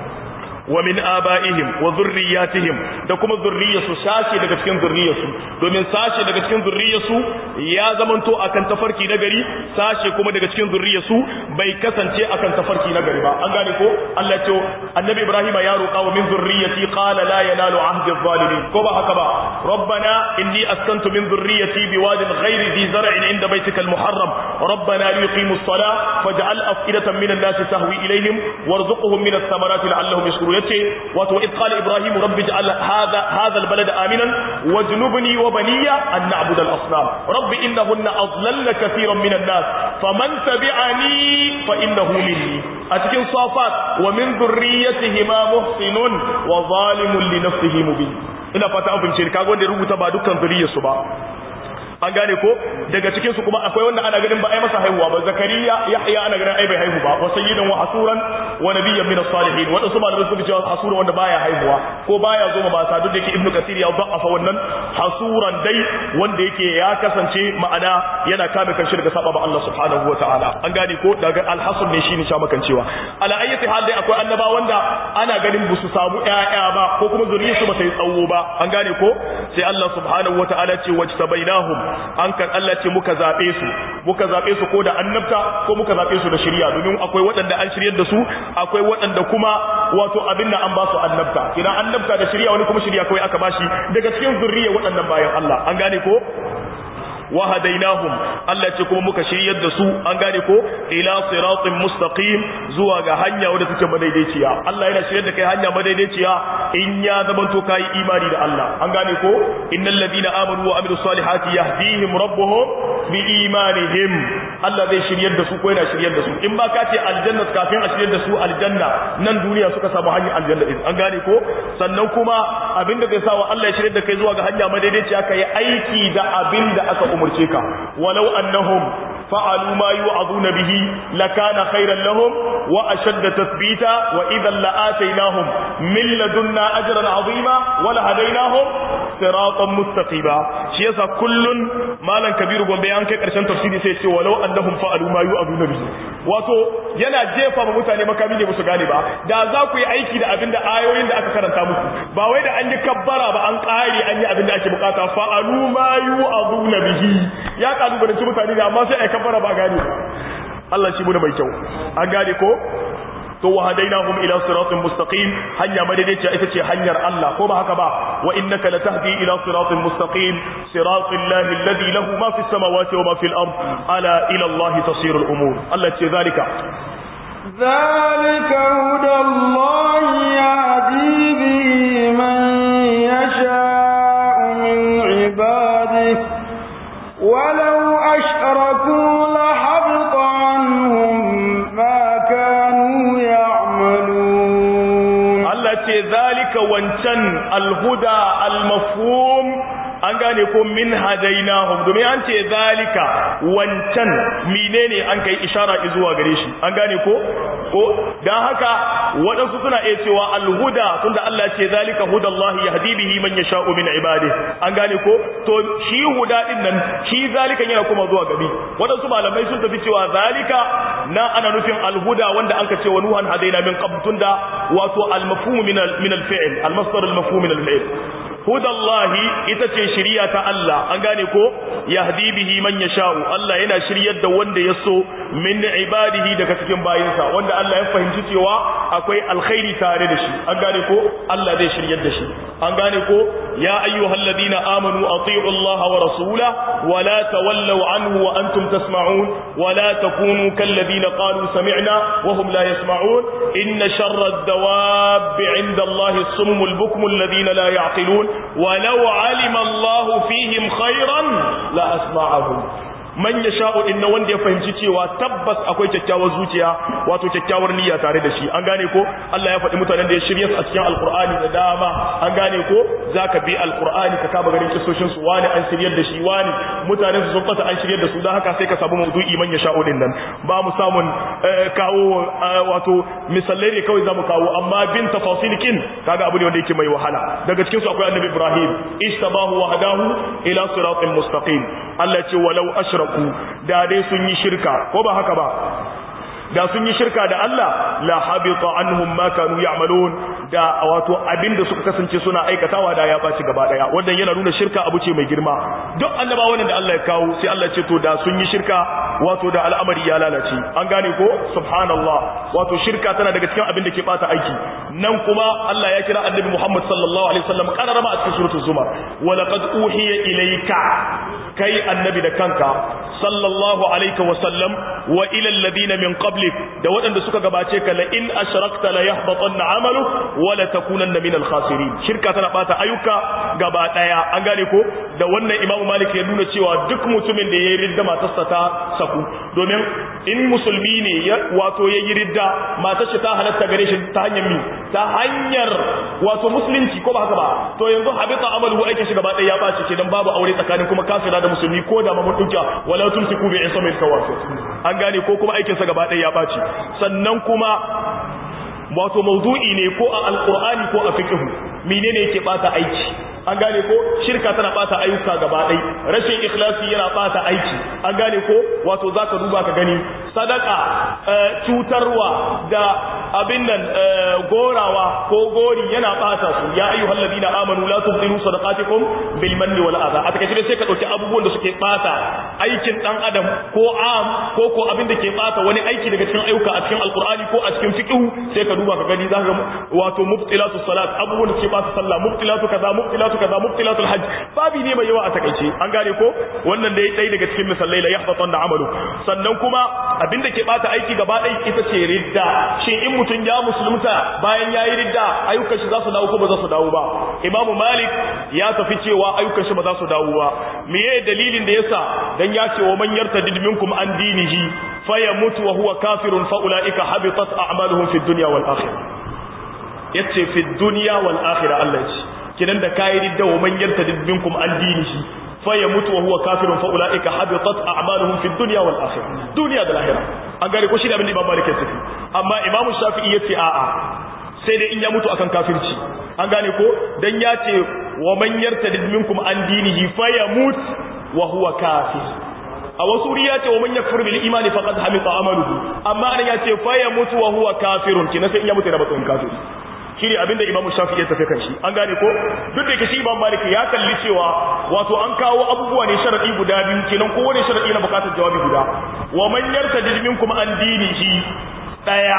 wa min abaihim wa zurriyatihim da kuma zurriyarsu sashe daga cikin zurriyarsu domin sashe daga cikin zurriyarsu ya zamanto akan tafarki na gari sashe kuma daga cikin zurriyarsu bai kasance akan tafarki na gari ba an gane ko Allah ce annabi Ibrahim ya roƙa wa min zurriyati qala la yanalu ahdi adh-dhalimin ko ba haka ba rabbana inni askantu min zurriyati biwadin ghairi dhi zar'in inda baytika al-muharram rabbana liqimu as-salah faj'al af'idatan min an-nasi tahwi ilayhim warzuqhum min ath-thamarati la'allahum yashkurun yace wato id qala ibrahim rabbi ij'al hadha hadha albalada aminan wajnubni wa baniya an na'budu al-asnam rabbi innahunna adlalna katiran min an-nas faman tabi'ani fa innahu minni a cikin safat wa min dhurriyyatihima muhsinun wa zalimun li nafsihi mubin ina fata an bince kaga wanda ya rubuta ba dukkan zuriyarsu ba an gane ko daga cikin su kuma akwai wanda ana ganin ba ai masa haihuwa ba zakariya yahya ana ganin ai bai haihu ba wa sayyidan wa hasuran wa nabiyyan min as-salihin wanda su malamai suka cewa hasuran wanda baya haihuwa ko baya zo ma mata duk da yake ibnu kasir ya da'afa wannan hasuran dai wanda yake ya kasance ma'ana yana kame kanshi daga saba ba Allah subhanahu wataala an gane ko daga al-hasan ne shine sha makancewa ala ayyati hal dai akwai annaba wanda ana ganin ba su samu ƴaƴa ba ko kuma zuriyarsu ba ta yi tsawo ba an gane ko sai Allah subhanahu wataala ce wajtabainahum an kan Allah ce muka zaɓe su muka zaɓe su ko da annabta ko muka zaɓe su da shirya domin akwai waɗanda an shiryar da su akwai waɗanda kuma wato abin da an ba su annabta kina annabta da shirya wani kuma shirya kawai aka bashi daga cikin zurriya waɗannan bayan Allah an gane ko wa hadainahum Allah ce kuma muka shiryar da su an gane ko ila siratin mustaqim zuwa ga hanya wadda take madaidaiciya Allah yana shiryar da kai hanya madaidaiciya in ya zamanto kai imani da Allah an gane ko innal ladina amanu wa amilus salihati yahdihim rabbuhum bi imanihim Allah zai shiryar da su ko yana shiryar da su in ba ka ce aljanna kafin a shiryar da su aljanna nan duniya suka samu hanyar aljanna din an gane ko sannan kuma abinda zai sawa Allah ya shiryar da kai zuwa ga hanya madaidaiciya kai aiki da abinda aka umurce ka walau annahum fa'alu ma yu'azuna bihi lakana khairan lahum wa ashadda tathbita wa idhan la'ataynahum min ladunna ajran 'azima wa lahadaynahum siratan mustaqima shi yasa kullun malan kabiru gombe an kai karshen tafsiri sai ce walau annahum fa'alu ma yu'azuna bihi wato yana jefa ma mutane makami ne musu gane ba da za ku yi aiki da abinda ayoyin da aka karanta muku ba wai da an yi kabbara ba an kare an yi abinda ake bukata fa'alu ma yu'azuna bihi ya kalubalanci mutane ne amma sai ai kabbara ba gane ba Allah shi muna mai kyau an gane ko to wa hadainahum ila siratin mustaqim hanya madaidaiciya ita ce hanyar Allah ko ba haka ba wa innaka latahdi ila siratin mustaqim siratil lahi alladhi lahu ma fis samawati wa ma fil ard ala ila Allah tasirul umur Allah ce zalika ذلك هدى الله يهدي به من يشاء من عباده ولو أشركوا لحبط عنهم ما كانوا يعملون Allah ce zalika wancan alhuda almafhum an gane ko min hadainahum domin an ce zalika wancan menene an kai ishara zuwa gare shi an gane ko ko dan haka waɗansu suna iya cewa alhuda tunda Allah ce zalika hudallahi yahdi bihi man yasha'u min ibadihi an gane ko to shi huda din nan shi zalika yana kuma zuwa gabi waɗansu malamai sun tafi cewa zalika na ana nufin alhuda wanda an ka ce wa nuhan hadaina min qabl tunda wato almafhum min min alfi'l almasdar almafhum min alfi'l hudallahi ita ce shiriya ta Allah an gane ko yahdi bihi man yasha'u Allah yana shiryar da wanda ya so min ibadihi daga cikin bayinsa wanda Allah ya fahimci cewa akwai alkhairi tare da shi an gane ko Allah zai shiryar da shi an gane ko ya ayyuhalladhina amanu ati'u Allah wa rasulahu wa la tawallaw anhu wa antum tasma'un wa la takunu kalladhina qalu sami'na wa hum la yasma'un inna sharra ad-dawab 'inda Allah as-summul bukmul ladhina la ya'qilun wa law 'alima Allah fihim khayran la asma'ahum man ya sha'u inna wanda ya fahimci cewa tabbas akwai kyakkyawar zuciya wato kyakkyawar niyya tare da shi an gane ko Allah ya faɗi mutanen da ya shirya su a cikin alkur'ani da dama an gane ko zaka bi alkur'ani ka kaba garin kisoshin su wani an shiryar da shi wani mutanen su sun fata an shiryar da su dan haka sai ka samu maudu'i man ya sha'u din nan ba mu samun kawo wato misalai ne kawai zamu kawo amma bin tafasilikin kaga abu ne wanda yake mai wahala daga cikin su akwai annabi Ibrahim istabahu wa hadahu ila siratin mustaqim Allah ce walau ashra ku da dai sun yi shirka ko ba haka ba da sun yi shirka da Allah la habita anhum ma kanu ya'malun da wato abinda suka kasance suna aikatawa da ya baci gaba daya wannan yana nuna shirka abu ce mai girma duk annabawan da Allah ya kawo sai Allah ce to da sun yi shirka wato da al'amari ya lalace an gane ko subhanallah wato shirka tana daga cikin abin da ke bata aiki nan kuma Allah ya kira annabi Muhammad sallallahu alaihi wasallam kararama a cikin suratul zumar wa laqad uhiya ilayka kai annabi da kanka sallallahu alaihi wasallam wa ila alladhina min qablik da waɗanda suka gabace ka la in ashrakta la yahbatanna amalu wa la takunanna min al-khasirin shirka tana bata ayyuka gaba daya an gane ko da wannan imamu malik ya nuna cewa duk mutumin da yayi ridda matarsa ta saku domin in musulmi ne wato yayi ridda matar shi ta halatta gare shi ta hanyar mi ta hanyar wato musulunci ko ba haka ba to yanzu habita amalu aikin shi gaba daya ya bace kenan babu aure tsakanin kuma kafira da musulmi ko da mamun duka wala tumsiku bi ismil kawafir an gane ko kuma aikin sa gaba daya ya bace sannan kuma wato maudu'i ne ko a alkur'ani ko a fiqhu menene yake bata aiki an gane ko shirka tana bata ayyuka gaba ɗai rashin ikhlasi yana bata aiki an gane ko wato zaka duba ka gani sadaka cutarwa da abin nan gorawa ko gori yana bata su ya ayyuhal ladina amanu la tubtilu sadaqatikum bil manni wal adha a take sai ka dauki abubuwan da suke bata aikin dan adam ko am ko ko abin da ke bata wani aiki daga cikin ayyuka a cikin alqur'ani ko a cikin fiqh sai ka duba ka gani zaka wato mubtilatu salat abubuwan da suke bata sallah mubtilatu kaza mubtilatu kaza mubtilatul hajj babi ne mai yawa a takaice an gane ko wannan dai dai daga cikin misalai la yahbatan da amalu sannan kuma abinda ke bata aiki gaba ɗaya ita ce ridda shin in mutun ya musulunta bayan yayi ridda ayyukan shi za su dawo ko ba za su dawo ba imamu malik ya tafi cewa ayyukan shi ba za su dawo ba meye dalilin da yasa dan ya ce wa man yartadid minkum an dinihi fayamut wa huwa kafirun fa ulaika habitat a'maluhum fid dunya wal akhirah yace fid dunya wal akhirah Allah ya ce kinan da kayi ridda wa man yartadid minkum an dinihi fa yamutu wa huwa kafirun fa ulaika habitat a'maluhum fid dunya wal akhirah dunya da lahira an gare ko shi da abin da Imam Malik ya tafi amma Imam Shafi'i yace a'a sai dai in ya mutu akan kafirci an gane ko dan ya ce wa man yartadid minkum an dinihi fa yamut wa huwa kafir a wasu wuri ya ce wa man yakfur bil imani faqad hamita amaluhu amma an ya ce fa yamutu wa huwa kafirun kina sai in ya mutu da batun kafiri shi ne abinda imamu shafi ya tafi kan shi an gane ko duk da yake shi imam malik ya kalli cewa wato an kawo abubuwa ne sharadi guda biyu kenan kowane sharadi na bukatar jawabi guda wa man yartadid minkum an dinihi daya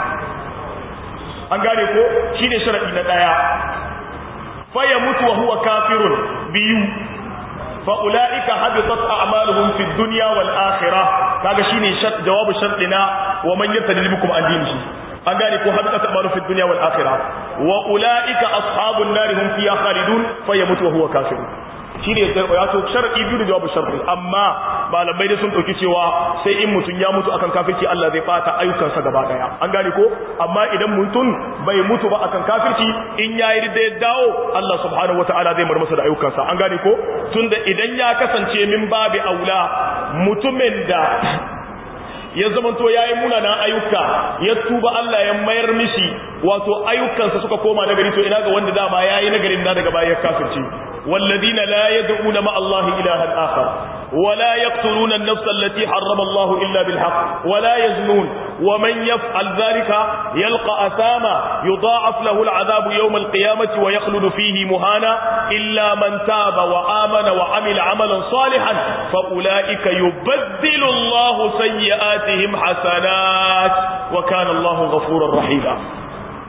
an gane ko shine sharadi na daya fa yamutu wa huwa kafirun biyu fa ulaika habitat a'maluhum fid dunya wal akhirah kaga shine jawabu shartina wa man yartadid minkum an dinihi an gane ko habitat amalu fi dunya wal akhirah wa ulaika ashabun nar hum fiha khalidun fayamutu wa huwa kafir shine ya to shar'i biyu da jawabu shar'i amma malamai da sun dauki cewa sai in mutun ya mutu akan kafirci Allah zai bata ayyukansa gaba daya an gane ko amma idan mutun bai mutu ba akan kafirci in yayi da ya dawo Allah subhanahu wataala zai mar masa da ayyukansa an gane ko tunda idan ya kasance min babi aula mutumin da ya zamanto ya yi munanan ayyuka ya tuba Allah ya mayar mishi wato ayyukansa suka koma nagari to ina ga wanda dama ya yi nagarin na daga baya kafirci والذين لا يدعون مع الله إلها آخر ولا يقتلون النفس التي حرم الله إلا بالحق ولا يزنون ومن يفعل ذلك يلقى أثاما يضاعف له العذاب يوم القيامة ويخلد فيه مهانا إلا من تاب وآمن وعمل عملا صالحا فأولئك يبدل الله سيئاتهم حسنات وكان الله غفورا رحيما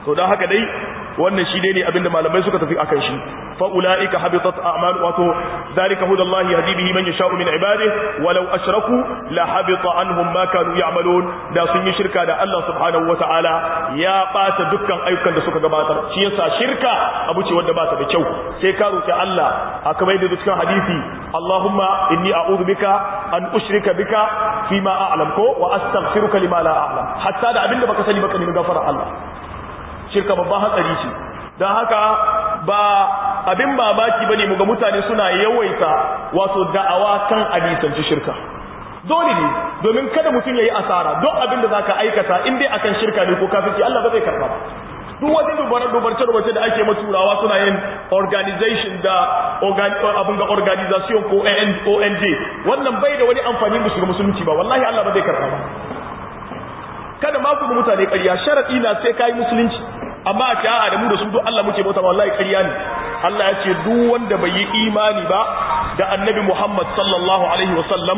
to dan haka dai wannan shi ne abinda malamai suka tafi akan shi fa ulaika habitat a'mal wato zalika hudallahi yahdi bihi man yasha'u min ibadihi walau ashraku la habita anhum ma kanu ya'malun da sun yi shirka da Allah subhanahu wata'ala ya bata dukkan ayyukan da suka gabatar shi yasa shirka abu ce wanda ba ta da kyau sai ka roki Allah haka mai da cikin hadisi Allahumma inni a'udhu bika an ushrika bika fima a'lam ko wa astaghfiruka lima la a'lam hatta da abinda baka sani baka nemi gafara Allah shirka babban hatsari ce don haka ba abin babaki ba ne muga mutane suna yawaita wato da'awa kan adisanci shirka dole ne domin kada mutum ya yi asara don abin da za ka aikata in dai akan shirka ne ko kafin Allah ba zai karɓa ba duk wani dubarce-dubarce da ake maturawa suna yin organization da abin ga organization ko ONG wannan bai da wani amfani da shiga musulunci ba wallahi Allah ba zai karɓa ba kada ma ku mutane ƙarya sharaɗi na sai kai musulunci amma a ce a'a da mu da su duk Allah muke bauta wallahi ƙarya ne Allah ya ce duk wanda bai yi imani ba da annabi Muhammad sallallahu alaihi wasallam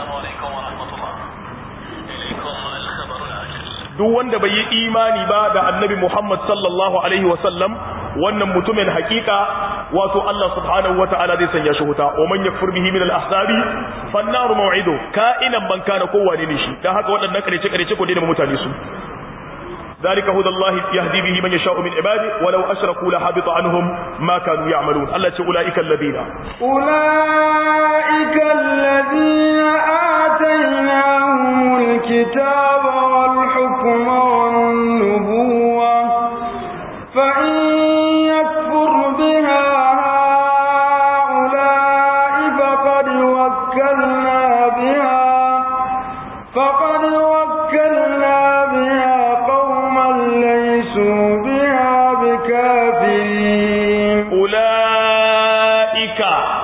duk wanda bai yi imani ba da annabi Muhammad sallallahu alaihi wasallam wannan mutumin hakika wato Allah subhanahu wata'ala zai sanya shi wuta wa man yakfur bihi min al-ahzabi fan nar maw'idu ka'inan man kana kowane ne shi dan haka waɗannan karece karece ko dai mutane su ذلك هدى الله يهدي به من يشاء من عباده ولو أشركوا لحبط عنهم ما كانوا يعملون الله أولئك الذين أولئك الذين آتيناهم الكتاب والحكم والنبوة فإن يكفر بها هؤلاء فقد وكلنا بها فقد وكلنا بها قوما ليسوا بها بكافرين أولئك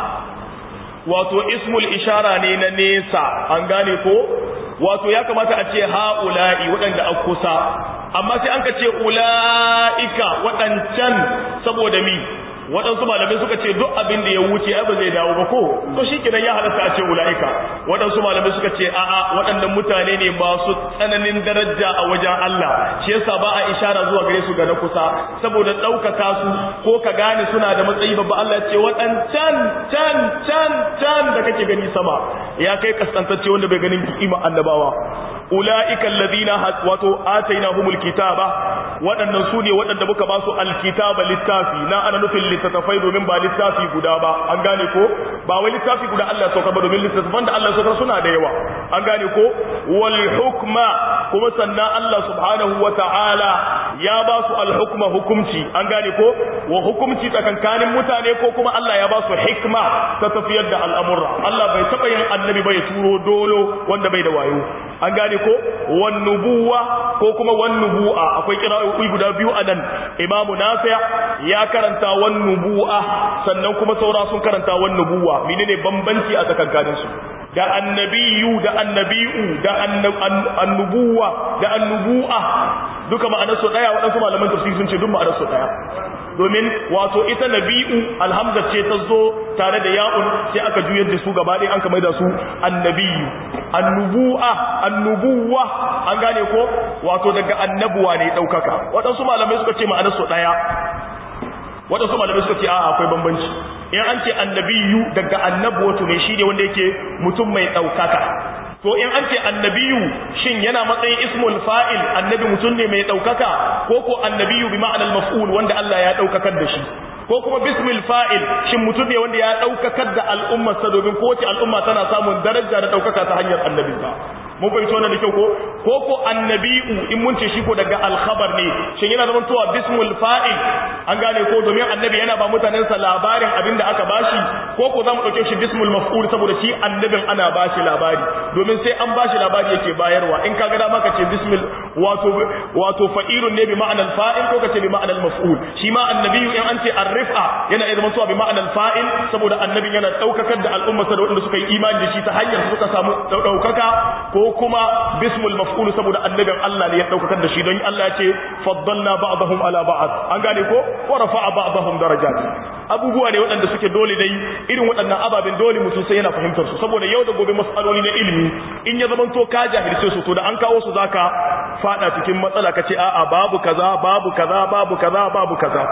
wato ismul ishara ne na nesa an gane ko wato ya kamata a ce ha'ula'i waɗanda a kusa amma sai an ka ce ula'ika waɗancan saboda mi waɗansu malamai suka ce duk abin da ya wuce ai ba zai dawo ba ko to shi kidan ya halatta a ce ula'ika waɗansu malamai suka ce a'a waɗannan mutane ne masu tsananin daraja a wajen Allah shi yasa ba a ishara zuwa gare su ga na kusa saboda ɗaukaka su ko ka gane suna da matsayi babba Allah ya ce waɗancan can can can da kake gani sama ya kai kaskantacce wanda bai ganin kima annabawa ula'ika alladhina wato atainahumul kitaba waɗannan su ne waɗanda muka ba su alkitaba littafi na ana nufin littattafai domin ba littafi guda ba an gane ko ba wai littafi guda Allah ya saukar ba domin littattafan da Allah ya saukar suna da yawa an gane ko wal hukma kuma sannan Allah subhanahu wa ta'ala ya ba su al hukma hukumci an gane ko wa hukumci tsakankanin mutane ko kuma Allah ya ba su hikma ta tafiyar da al'amurra Allah bai taɓa yin annabi bai turo dolo wanda bai da wayo an gane ko wan nubuwa ko kuma wan nubu'a akwai kira'o'i guda biyu a nan imamu nafi' ya karanta wan nubu'a sannan kuma saura sun karanta wan nubuwa menene bambanci a tsakankanin su da annabiyu da annabi'u da annubuwa da annubu'a duka ma'anar su daya waɗansu malaman tafsiri sun ce duk ma'anar su daya domin wato ita nabi'u alhamza ce ta zo tare da ya'un sai aka juyar da su gaba ɗaya an kamar da su annabiyu annubu'a annubuwa an gane ko wato daga annabuwa ne ɗaukaka waɗansu malamai suka ce ma'anar su ɗaya waɗansu malamai suka ce a akwai bambanci in an ce annabiyu daga annabuwatu ne shi ne wanda yake mutum mai ɗaukaka to in an ce annabiyu shin yana matsayin ismul fa'il annabi mutum ne mai ɗaukaka ko ko annabiyu bi ma'anar maf'ul wanda Allah ya ɗaukakar da shi ko kuma bismil fa'il shin mutum ne wanda ya ɗaukakar da al'ummarsa domin kowace al'umma tana samun daraja da ɗaukaka ta hanyar annabi ba mun fahimci wannan da kyau ko ko ko annabi'u in mun ce shi ko daga alkhabar ne shin yana zaman towa bismul fa'il an gane ko domin annabi yana ba mutanen sa labarin abin da aka bashi ko ko zamu dauke shi bismul maf'ul saboda shi annabin ana bashi labari domin sai an bashi labari yake bayarwa in kaga dama ka ce bismil wato wato fa'ilun ne bi ma'anar fa'il ko ka ce bi ma'anar maf'ul shi ma annabiyu in an ce arrifa yana iya zaman towa bi ma'anar fa'il saboda annabin yana daukakar da al'umma da wanda suka yi imani da shi ta hanyar suka samu daukaka ko kuma bismul maf'ul saboda annabin Allah ne ya daukakar da shi don Allah ya ce faddalna ba'dahum ala ba'd an gane ko wa rafa'a ba'dahum darajat abubuwa ne waɗanda suke dole dai irin waɗannan ababen dole mutum sai yana fahimtar su saboda yau da gobe mas'aloli na ilimi in ya zama to ka jahilce su to da an kawo su zaka fada cikin matsala kace a'a babu kaza babu kaza babu kaza babu kaza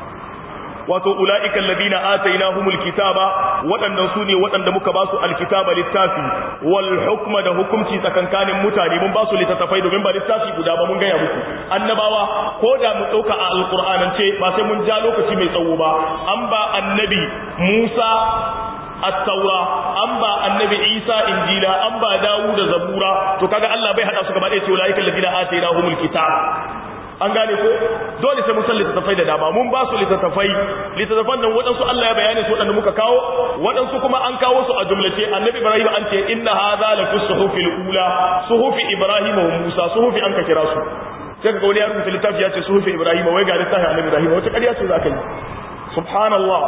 wato ula'ikan ladina atainahumul kitaba waɗannan su ne waɗanda muka ba su alkitaba littafi wal hukma da hukunci tsakankanin mutane mun ba su littattafai domin ba littafi guda ba mun gaya muku annabawa ko da mu ɗauka a alƙur'anance ba sai mun ja lokaci mai tsawo ba an ba annabi musa at-taura an ba annabi isa injila an ba dawuda zabura to kaga Allah bai hada su gaba ɗaya ce ula'ikan ladina atainahumul kitaba an gane ko dole sai mun san littattafai da dama mun ba su littattafai littattafan nan waɗansu Allah ya bayani su waɗanda muka kawo waɗansu kuma an kawo su a jumlace annabi ibrahim an ce inna hadha la fi suhufil ula suhufi ibrahim wa musa suhufi an ka kira su sai ka ga wani ya rubuta littafi ya ce suhufi ibrahim wai ga littafin annabi ibrahim wata ƙarya ce za ka yi subhanallah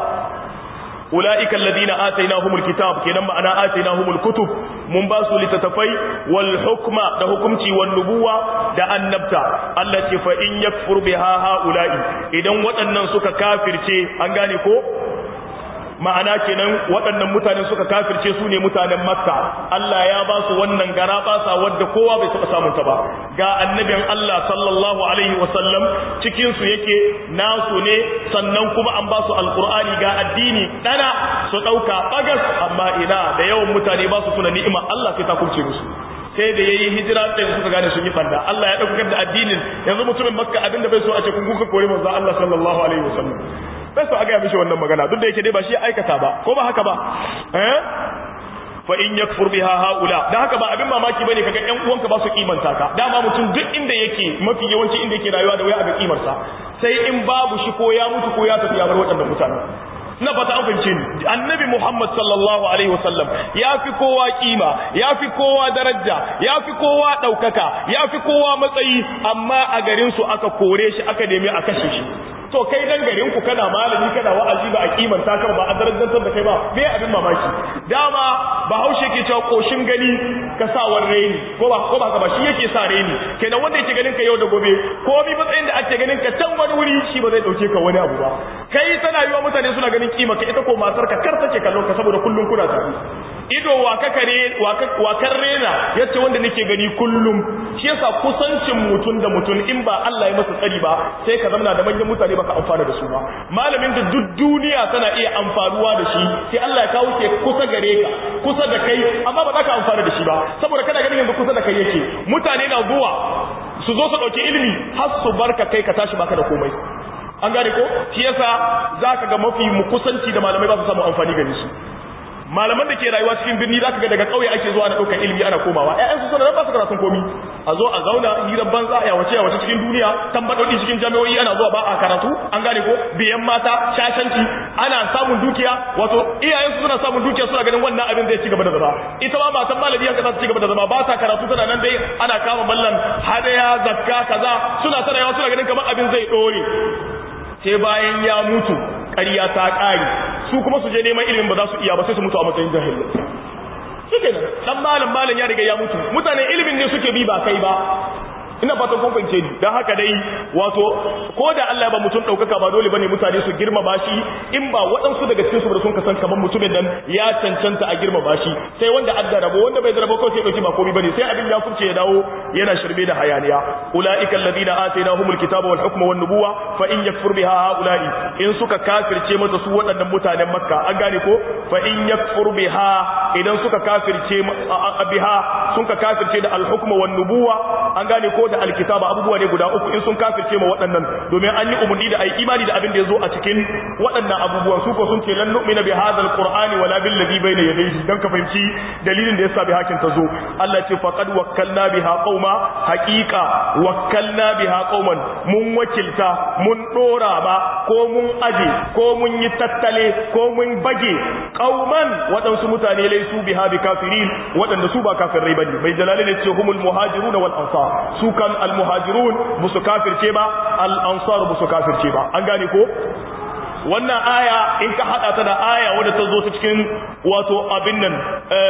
أولئك الذين آتيناهم الكتاب كنما أنا آتيناهم الكتب من باسو لتتفي والحكم ده حكمتي والنبوة ده النبتة التي فإن يكفر بها هؤلاء إذن وطنن سك كافر شيء أنغاني كو ma'ana kenan waɗannan mutanen suka kafirce su ne mutanen makka Allah ya ba su wannan gara basa wadda kowa bai taɓa samun ta ba ga annabin Allah sallallahu alaihi wasallam cikin su yake nasu ne sannan kuma an ba su alqur'ani ga addini dana su ɗauka bagas amma ina da yawan mutane ba su tuna ni'ima Allah sai ta kurce musu sai da yayi hijira da suka gane sun yi fanda Allah ya dauka da addinin yanzu mutumin makka abinda bai so a ce kun kuka kore manzo Allah sallallahu alaihi wasallam bai so a ga mishi wannan magana duk da yake dai ba shi aikata ba ko ba haka ba eh fa in yakfur biha haula dan haka ba abin mamaki bane kaga ƴan uwanka ba su kimanta ka dama mutum duk inda yake mafi yawanci inda yake rayuwa da waya a ga kimarsa sai in babu shi ko ya mutu ko ya tafi ya bar waɗannan mutane na fata an fahimce ni annabi Muhammad sallallahu alaihi wasallam ya fi kowa kima ya fi kowa daraja ya fi kowa ɗaukaka ya fi kowa matsayi amma a garin su aka kore shi aka nemi a kashe shi to kai dan garin ku kana malami kana wa'azi ba a kimanta kan ba a darajantar da kai ba me abin mamaki dama bahaushe ke cewa koshin gani ka sa reni ko ba ko ba ka ba shi yake sa reni kenan wanda yake ganin ka yau da gobe ko bi matsayin da ake ganin ka can wani wuri shi ba zai dauke ka wani abu ba kai tana yiwa mutane suna ganin kima ka ita ko matar ka kar take kallon ka saboda kullun kuna tare ido wa ka kare wa kan rena yace wanda nake gani kullum shi yasa kusancin mutun da mutun in ba Allah ya masa tsari ba sai ka zama da manyan mutane baka amfana da su ba malamin da duk duniya tana iya amfanuwa da shi sai Allah ya kawo ke kusa gare ka kusa da kai amma ba za ka amfana da shi ba saboda kana ganin yanzu kusa da kai yake mutane na zuwa su zo su dauki ilimi har su barka kai ka tashi baka da komai an gane ko shi yasa zaka ga mafi mu kusanci da malamai ba su samu amfani gare su malaman da ke rayuwa cikin birni zaka ga daga kauye ake zuwa ana daukar ilimi ana komawa ƴaƴan su suna ba su karatun komi a zo a zauna hirar banza a yawace yawace cikin duniya tambadodi cikin jami'o'i ana zuwa ba a karatu an gane ko biyan mata shashanci ana samun dukiya wato iyayen su suna samun dukiya suna ganin wannan abin zai ci gaba da zama ita ma matan malami yanka za ta ci gaba da zama ba ta karatu tana nan dai ana kama ballan hadaya zakka kaza suna tana yawa suna ganin kamar abin zai dore sai bayan ya mutu ƙarya ta ƙari su kuma su je neman ilimin ba za su iya ba sai su mutu a matsayin jahilai suke nan dan malam malam ya riga ya mutu mutane ilimin ne suke bi ba kai ba ina fatan kun fahimce ni dan haka dai wato ko da Allah ya ba mutum daukaka ba dole bane mutane su girmama shi in ba waɗansu daga cikin su da sun kasan kaman mutumin nan ya cancanta a girmama shi sai wanda adda rabo wanda bai da rabo ko sai dauki ba komai bane sai abin ya furce ya dawo yana shirme da hayaniya ulaika alladhina atainahumul kitaba wal hukma wan nubuwa fa in yakfur biha haula'i in suka kafirce mata su waɗannan mutanen makka an gane ko fa in yakfur biha idan suka kafirce biha sun ka kafirce da al hukma wan nubuwa an gane ko da alkitaba abubuwa ne guda uku in sun kafirce ma waɗannan domin an yi umarni da ai imani da abin da yazo a cikin waɗannan abubuwan su ko sun ce lan nu'mina bi hadha alqur'ani wala bil ladhi bayna yadayhi dan ka fahimci dalilin da yasa bi hakin ta zo Allah ce faqad wakkalna biha qauma haqiqa wakkalna biha qauman mun wakilta mun dora ba ko mun aje ko mun yi tattale ko mun bage qauman waɗansu mutane laisu biha bi kafirin waɗanda su ba kafirai bane bai jalali ne ce humul muhajirun wal ansar su kan almuhajirun musu kafirce ba al'ansar musu kafirce ba an gane ko wannan aya in ka hada ta da aya wadda ta zo ta cikin wato abin nan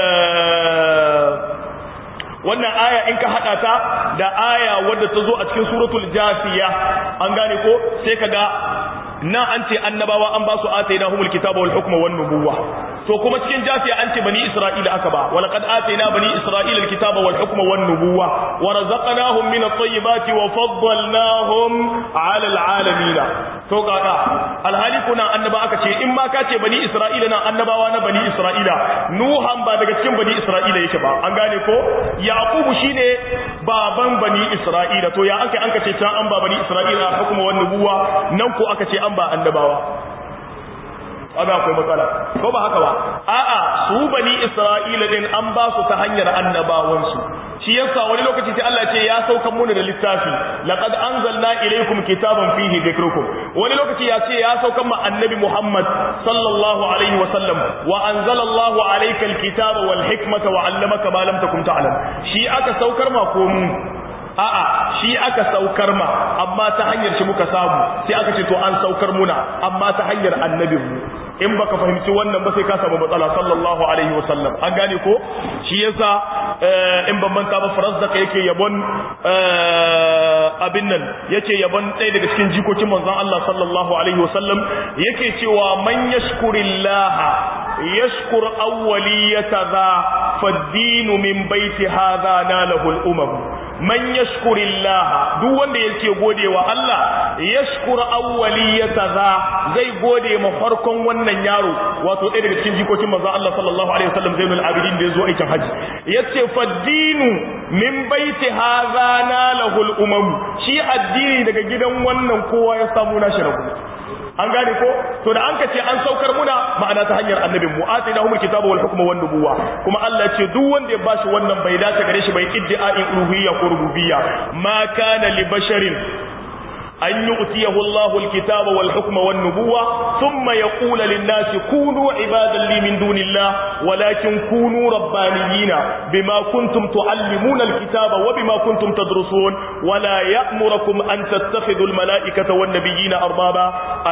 wannan aya in ka hada ta da aya wadda ta zo a cikin suratul jafiya an gane ko sai ka ga nan an ce annabawa an ba su atainahumul kitaba wal hukma wan nubuwa to kuma cikin jafiya an ce bani isra'ila aka ba wala qad atayna bani isra'ila alkitaba wal hukma wan nubuwa wa razaqnahum min at-tayyibati wa faddalnahum 'ala al-alamin to kaga alhali kuna annaba aka ce in ma ka ce bani isra'ila na annabawa na bani isra'ila nuhan ba daga cikin bani isra'ila yake ba an gane ko yaqubu shine baban bani isra'ila to ya aka an ka ce can an ba bani isra'ila hukma wan nubuwa nan ko aka ce an ba annabawa kaga akwai matsala ko ba haka ba a'a su bani isra'ila din an ba su ta hanyar annabawan su shi yasa wani lokaci sai Allah ce ya saukan muna da littafi laqad anzalna ilaykum kitaban fihi dhikrukum wani lokaci ya ce ya saukan ma annabi Muhammad sallallahu alaihi wa sallam wa anzala Allah alayka alkitaba wal hikmata wa 'allamaka ma lam takun ta'lam shi aka saukar ma ko mu a'a shi aka saukar ma amma ta hanyar shi muka samu sai aka ce to an saukar muna amma ta hanyar annabin mu in baka fahimci wannan ba sai ka samu matsala sallallahu alaihi wasallam an gane ko shi yasa in ban manta ba farazdaka yake yabon abin nan yake yabon ɗaya daga cikin jikokin manzon Allah sallallahu alaihi wasallam yake cewa man yashkurillaha yashkur awwaliyata za faddinu min baiti hadha nalahu al-umam man yashkurillaha duk wanda yake godewa Allah yashkur awwaliyata za zai gode ma farkon wannan yaro wato ɗaya daga cikin jikokin manzon Allah sallallahu alaihi wasallam Zainul Abidin da yazo aikin haji yace faddinu min baiti hadha nalahu al-umam shi addini daga gidan wannan kowa ya samu nashi rabu an gane ko to da an ka ce an saukar muna ma'ana ta hanyar annabin mu atina humul kitaba wal hukma wan nubuwa kuma Allah ce duk wanda ya bashi wannan bai dace gare shi bai iddi'a'in uluhiyya ko rububiyya ma kana li basharin أن يؤتيه الله الكتاب والحكم والنبوة ثم يقول للناس كونوا عبادا لي من دون الله ولكن كونوا ربانيين بما كنتم تعلمون الكتاب وبما كنتم تدرسون ولا يأمركم أن تتخذوا الملائكة والنبيين أربابا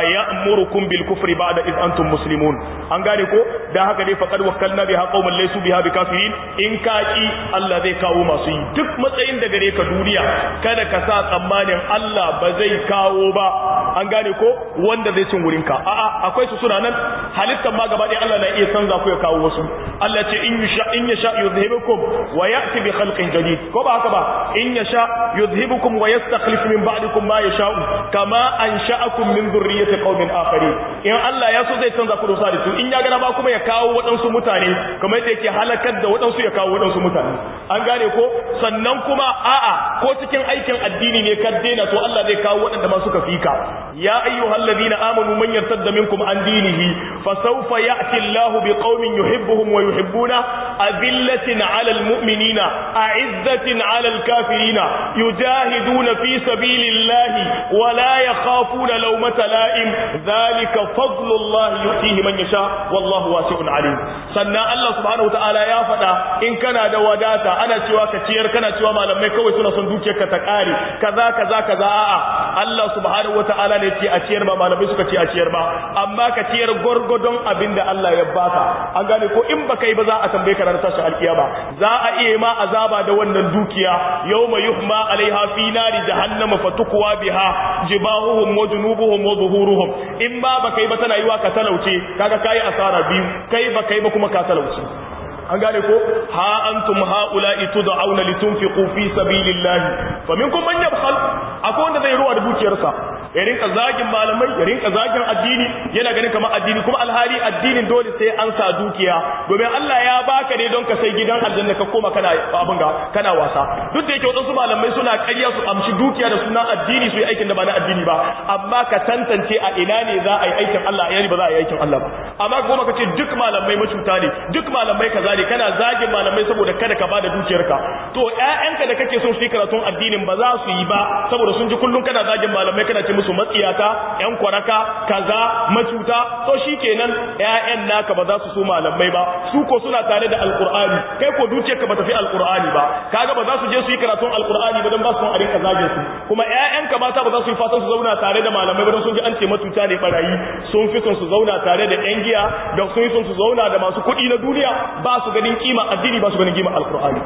أيأمركم بالكفر بعد إذ أنتم مسلمون أنقالكم ده هكذا فقد وكلنا بها قوما ليسوا بها بكافرين إن كاكي الله ذي كاو مصير دك متعين دقريك دنيا كان كسات أمان الله بزي kawo ba an gane ko wanda zai cin wurinka a'a akwai su suna nan halittar ma gaba ɗaya Allah na iya canza ku ya kawo wasu Allah ce in yasha in yasha yuzhibukum wa ya'ti bi khalqin jadid ko ba haka ba in yasha yuzhibukum wa yastakhlif min ba'dikum ma yasha'u kama ansha'akum min dhurriyyati qaumin akharin in Allah ya so zai canza ku da su in ya gana ba kuma ya kawo waɗansu mutane kamar yadda yake halakar da waɗansu ya kawo waɗansu mutane an gane ko sannan kuma a'a ko cikin aikin addini ne ka daina to Allah zai kawo waɗanda ma suka fika ya ayyuhal ladina amanu man yartadda minkum an dinihi fa sawfa ya'ti Allah bi qaumin yuhibbuhum wa yuhibbuna azillatin 'ala almu'minina a'izzatin 'ala alkafirina yujahiduna fi sabilillahi wa la yakhafuna lawmata la'im dhalika fadlullah yu'tihi man yasha wallahu wasi'un 'alim sannan Allah subhanahu wa ta'ala ya faɗa in kana da wadata ana cewa ka ciyar kana cewa malamai kawai suna son dukiyarka ta kare kaza kaza kaza a'a Allah subhanahu wata'ala ne ce a ciyar ba malamai suka ce a ciyar ba amma ka ciyar gwargwadon abin da Allah ya baka an gane ko in baka yi ba za a tambaye ka ranar tashin alkiyama za a iya ma azaba da wannan dukiya yawma yuhma alaiha fi nari jahannama fatukwa biha jibahuhum wa junubuhum wa zuhuruhum in ba baka yi ba tana yiwa ka talauce kaga kai asara biyu kai baka yi ba kuma ka talauce an gane ko ha antum haula'i tud'auna litunfiqu fi sabilillahi faminkum man yabkhal akwai wanda zai ruwa da dukiyarsa ya rinka zagin malamai ya rinka zagin addini yana ganin kamar addini kuma alhali addinin dole sai an sa dukiya domin Allah ya baka ne don ka sai gidan aljanna ka koma kana abin ga kana wasa duk da yake wadansu malamai suna ƙarya su amshi dukiya da sunan addini su yi aikin da ba na addini ba amma ka tantance a ina ne za a yi aikin Allah a yani ba za a yi aikin Allah ba amma kuma ka ce duk malamai macuta ne duk malamai kaza ne kana zagin malamai saboda kada ka bada dukiyarka to ƴaƴanka da kake son su yi karatun addinin ba za su yi ba saboda sun ji kullum kana zagin malamai kana ce musu matsiyata ƴan kwaraka kaza macuta to shikenan ƴaƴan naka ba za su so malamai ba su ko suna tare da alqur'ani kai ko dukiyarka ba ta fi alqur'ani ba kaga ba za su je su yi karatun alqur'ani ba dan ba su son a rinka zagin su kuma ƴaƴanka mata ba za su yi fatan su zauna tare da malamai ba dan sun ji an ce macuta ne barayi sun fi son su zauna tare da ƴan giya da sun fi son su zauna da masu kuɗi na duniya ba su ganin kima addini ba su ganin kima alqur'ani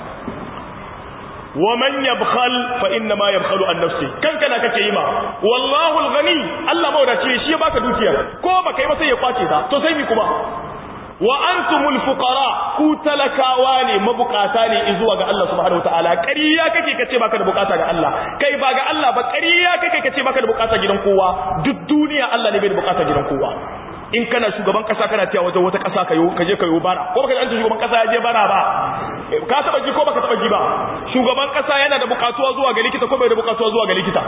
ومن يبخل فانما يبخل عن نفسه kan kana kake yi ma wallahu alghani Allah mawdaci shi ya baka dukiya ko baka yi ba sai ya kwace ta to sai mi kuma wa antumul fuqara ku talakawa ne mabukata ne zuwa ga Allah subhanahu wataala ƙarya kake kace baka da bukata ga Allah kai ba ga Allah ba ƙarya kake kace baka da bukata gidan kowa duk duniya Allah ne bai da bukata gidan kowa in kana shugaban kasa kana tiya wajen wata kasa kayo kaje kayo bara ko baka ji shugaban kasa ya je bara ba ka taba ji ko baka taba ji ba shugaban kasa yana da bukatuwa zuwa ga likita ko bai da bukatuwa zuwa ga likita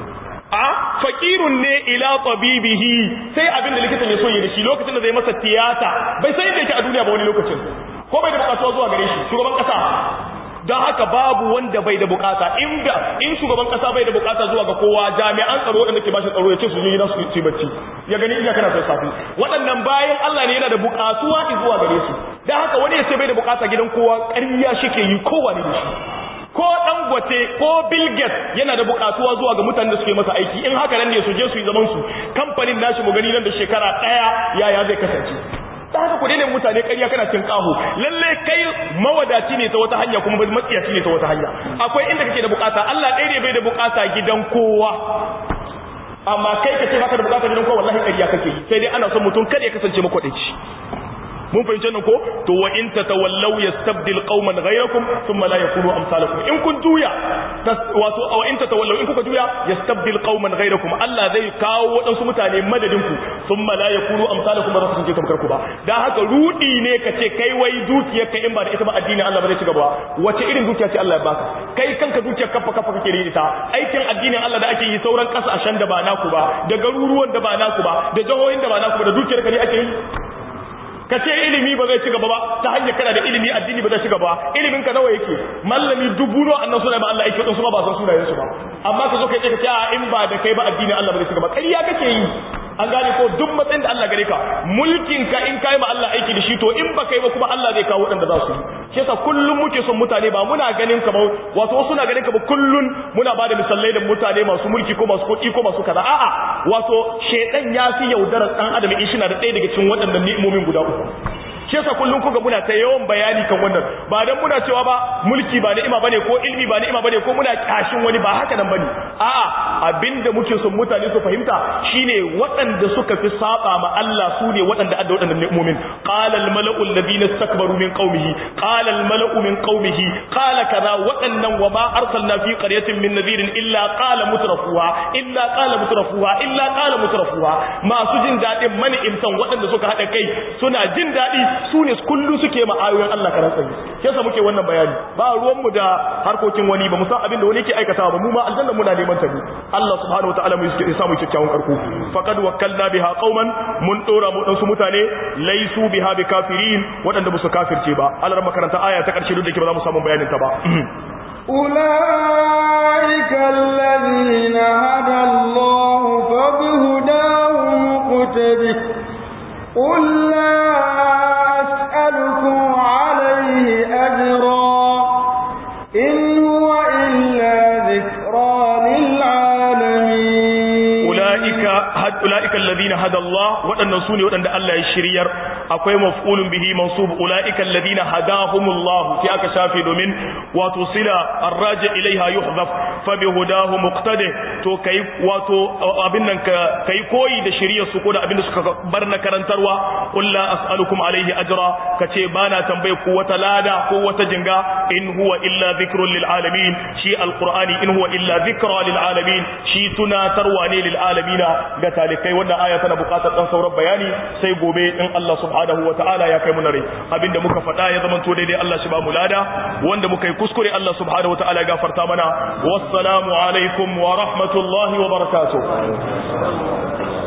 a fakirun ne ila tabibihi sai abin da likitan ya so yi da shi lokacin da zai masa tiyata bai san inda yake a duniya ba wani lokacin ko bai da bukatuwa zuwa gare shi shugaban kasa don haka babu wanda bai da bukata in da in shugaban kasa bai da bukata zuwa ga kowa jami'an tsaro da nake bashi tsaro ya ce su yi nasu su bacci ya gani ina kana son safi waɗannan bayan Allah ne yana da bukatuwa zuwa gare su don haka wani ya ce bai da bukata gidan kowa ƙarya shike yi kowa ne da shi ko dangote ko Bill Gates yana da bukatuwa zuwa ga mutanen da suke masa aiki in haka nan ne su je su yi zaman su kamfanin nashi mu gani nan da shekara daya yaya zai kasance ta haka ku daina mutane ƙarya kana cin kaho lalle kai mawadaci ne ta wata hanya kuma matsiyaci ne ta wata hanya akwai inda kake da bukata Allah ɗaya ne bai da bukata gidan kowa amma kai ka ce baka da bukata gidan kowa wallahi ƙarya kake yi sai dai ana son mutum kada ya kasance makwaɗaici mun fahimci nan ko to wa in tatawallaw yastabdil qauman ghayrakum thumma la yakunu amsalakum in kun juya wato wa in tatawallaw in kuka juya yastabdil qauman ghayrakum Allah zai kawo wadansu mutane madadin ku thumma la yakunu amsalakum ba za su je kamar ku ba dan haka rudi ne ka ce kai wai dukiyar ka in ba da ita ba addinin Allah ba zai ci gaba wace irin dukiya ce Allah ya baka kai kanka dukiyar kafa kafa kake da ita aikin addinin Allah da ake yi sauran kasashen da ba naku ba da garuruwan da ba naku ba da jihohin da ba naku ba da dukiyar ka ne ake yi ka ce ilimi ba zai ci gaba ba ta hanyar kana da ilimi addini ba zai ci gaba ilimin ka nawa yake mallami dubu no annan suna ba Allah yake su ba ba san sunayen su ba amma ka zo kai ka ce a in ba da kai ba addinin Allah ba zai ci gaba ƙarya kake yi an gane ko duk matsayin da Allah gare ka mulkin ka in kai ma Allah aiki da shi to in ba kai ba kuma Allah zai kawo waɗanda za su yi shi yasa kullum muke son mutane ba muna ganin ka ba wato wasu na ganin ka ba kullun muna ba da misalai da mutane masu mulki ko masu kuɗi ko masu kaza a'a wato shedan ya fi yaudarar dan adam in shi na da ɗaya daga cikin waɗannan ni'imomin guda uku shi yasa kullum kuga muna ta yawan bayani kan wannan ba dan muna cewa ba mulki ba ni'ima bane ko ilmi ba ni'ima bane ko muna kashin wani ba haka nan bane a'a abinda muke son mutane su fahimta shine waɗanda suka fi saba ma Allah su ne waɗanda adda waɗannan ni'imomin qala al mala'u alladhina istakbaru min qaumihi qala al mala'u min qaumihi qala kaza waɗannan wa ma arsalna fi qaryatin min nadhirin illa qala mutrafuha illa qala mutrafuha illa qala mutrafuha masu jin dadin mani'imtan waɗanda suka hada kai suna jin dadi su ne kullu suke ma ayoyin Allah karan tsaye yasa muke wannan bayani ba ruwan mu da harkokin wani ba mu san abin da wani yake aikatawa ba mu ma aljanna muna neman ta ne Allah subhanahu wataala mu yake samu kyakkyawan karko faqad wakkalna biha qauman mun dora mu dan su mutane laysu biha bikafirin wadanda musu kafirce ba Allah makaranta aya ta karshe duk da ke ba za mu samu bayanin ta ba أولئك الذين هدى الله فبهداه مقتده قل لا أسألكم عليه أجرا إن هو إلا ذكرى للعالمين أولئك هد أولئك الذين هدى الله وأن نسوني وأن الله يشرير akwai maf'ulun bihi mansub ulaika alladhina hadahumullah fi aka shafe domin wato sila arraji ilaiha yuhdhaf fa bihudahu muqtadi to kai wato abin nan ka kai koyi da shiriyar su ko da abin da suka bar na karantarwa qul la as'alukum alaihi ajra kace bana tambaye ku wata lada ko wata jinga in huwa illa dhikrun lil alamin shi alqur'ani in huwa illa dhikra lil alamin shi tunatarwa ne lil alamina ga talikai wannan aya tana buƙatar dan sauran bayani sai gobe in Allah subhanahu subhanahu wa ta'ala ya kai mu rai abinda muka faɗa ya zama to daidai Allah shi ba mu lada wanda muka yi kuskure Allah subhanahu wa ta'ala ya gafarta mana wassalamu alaikum wa rahmatullahi wa barakatuh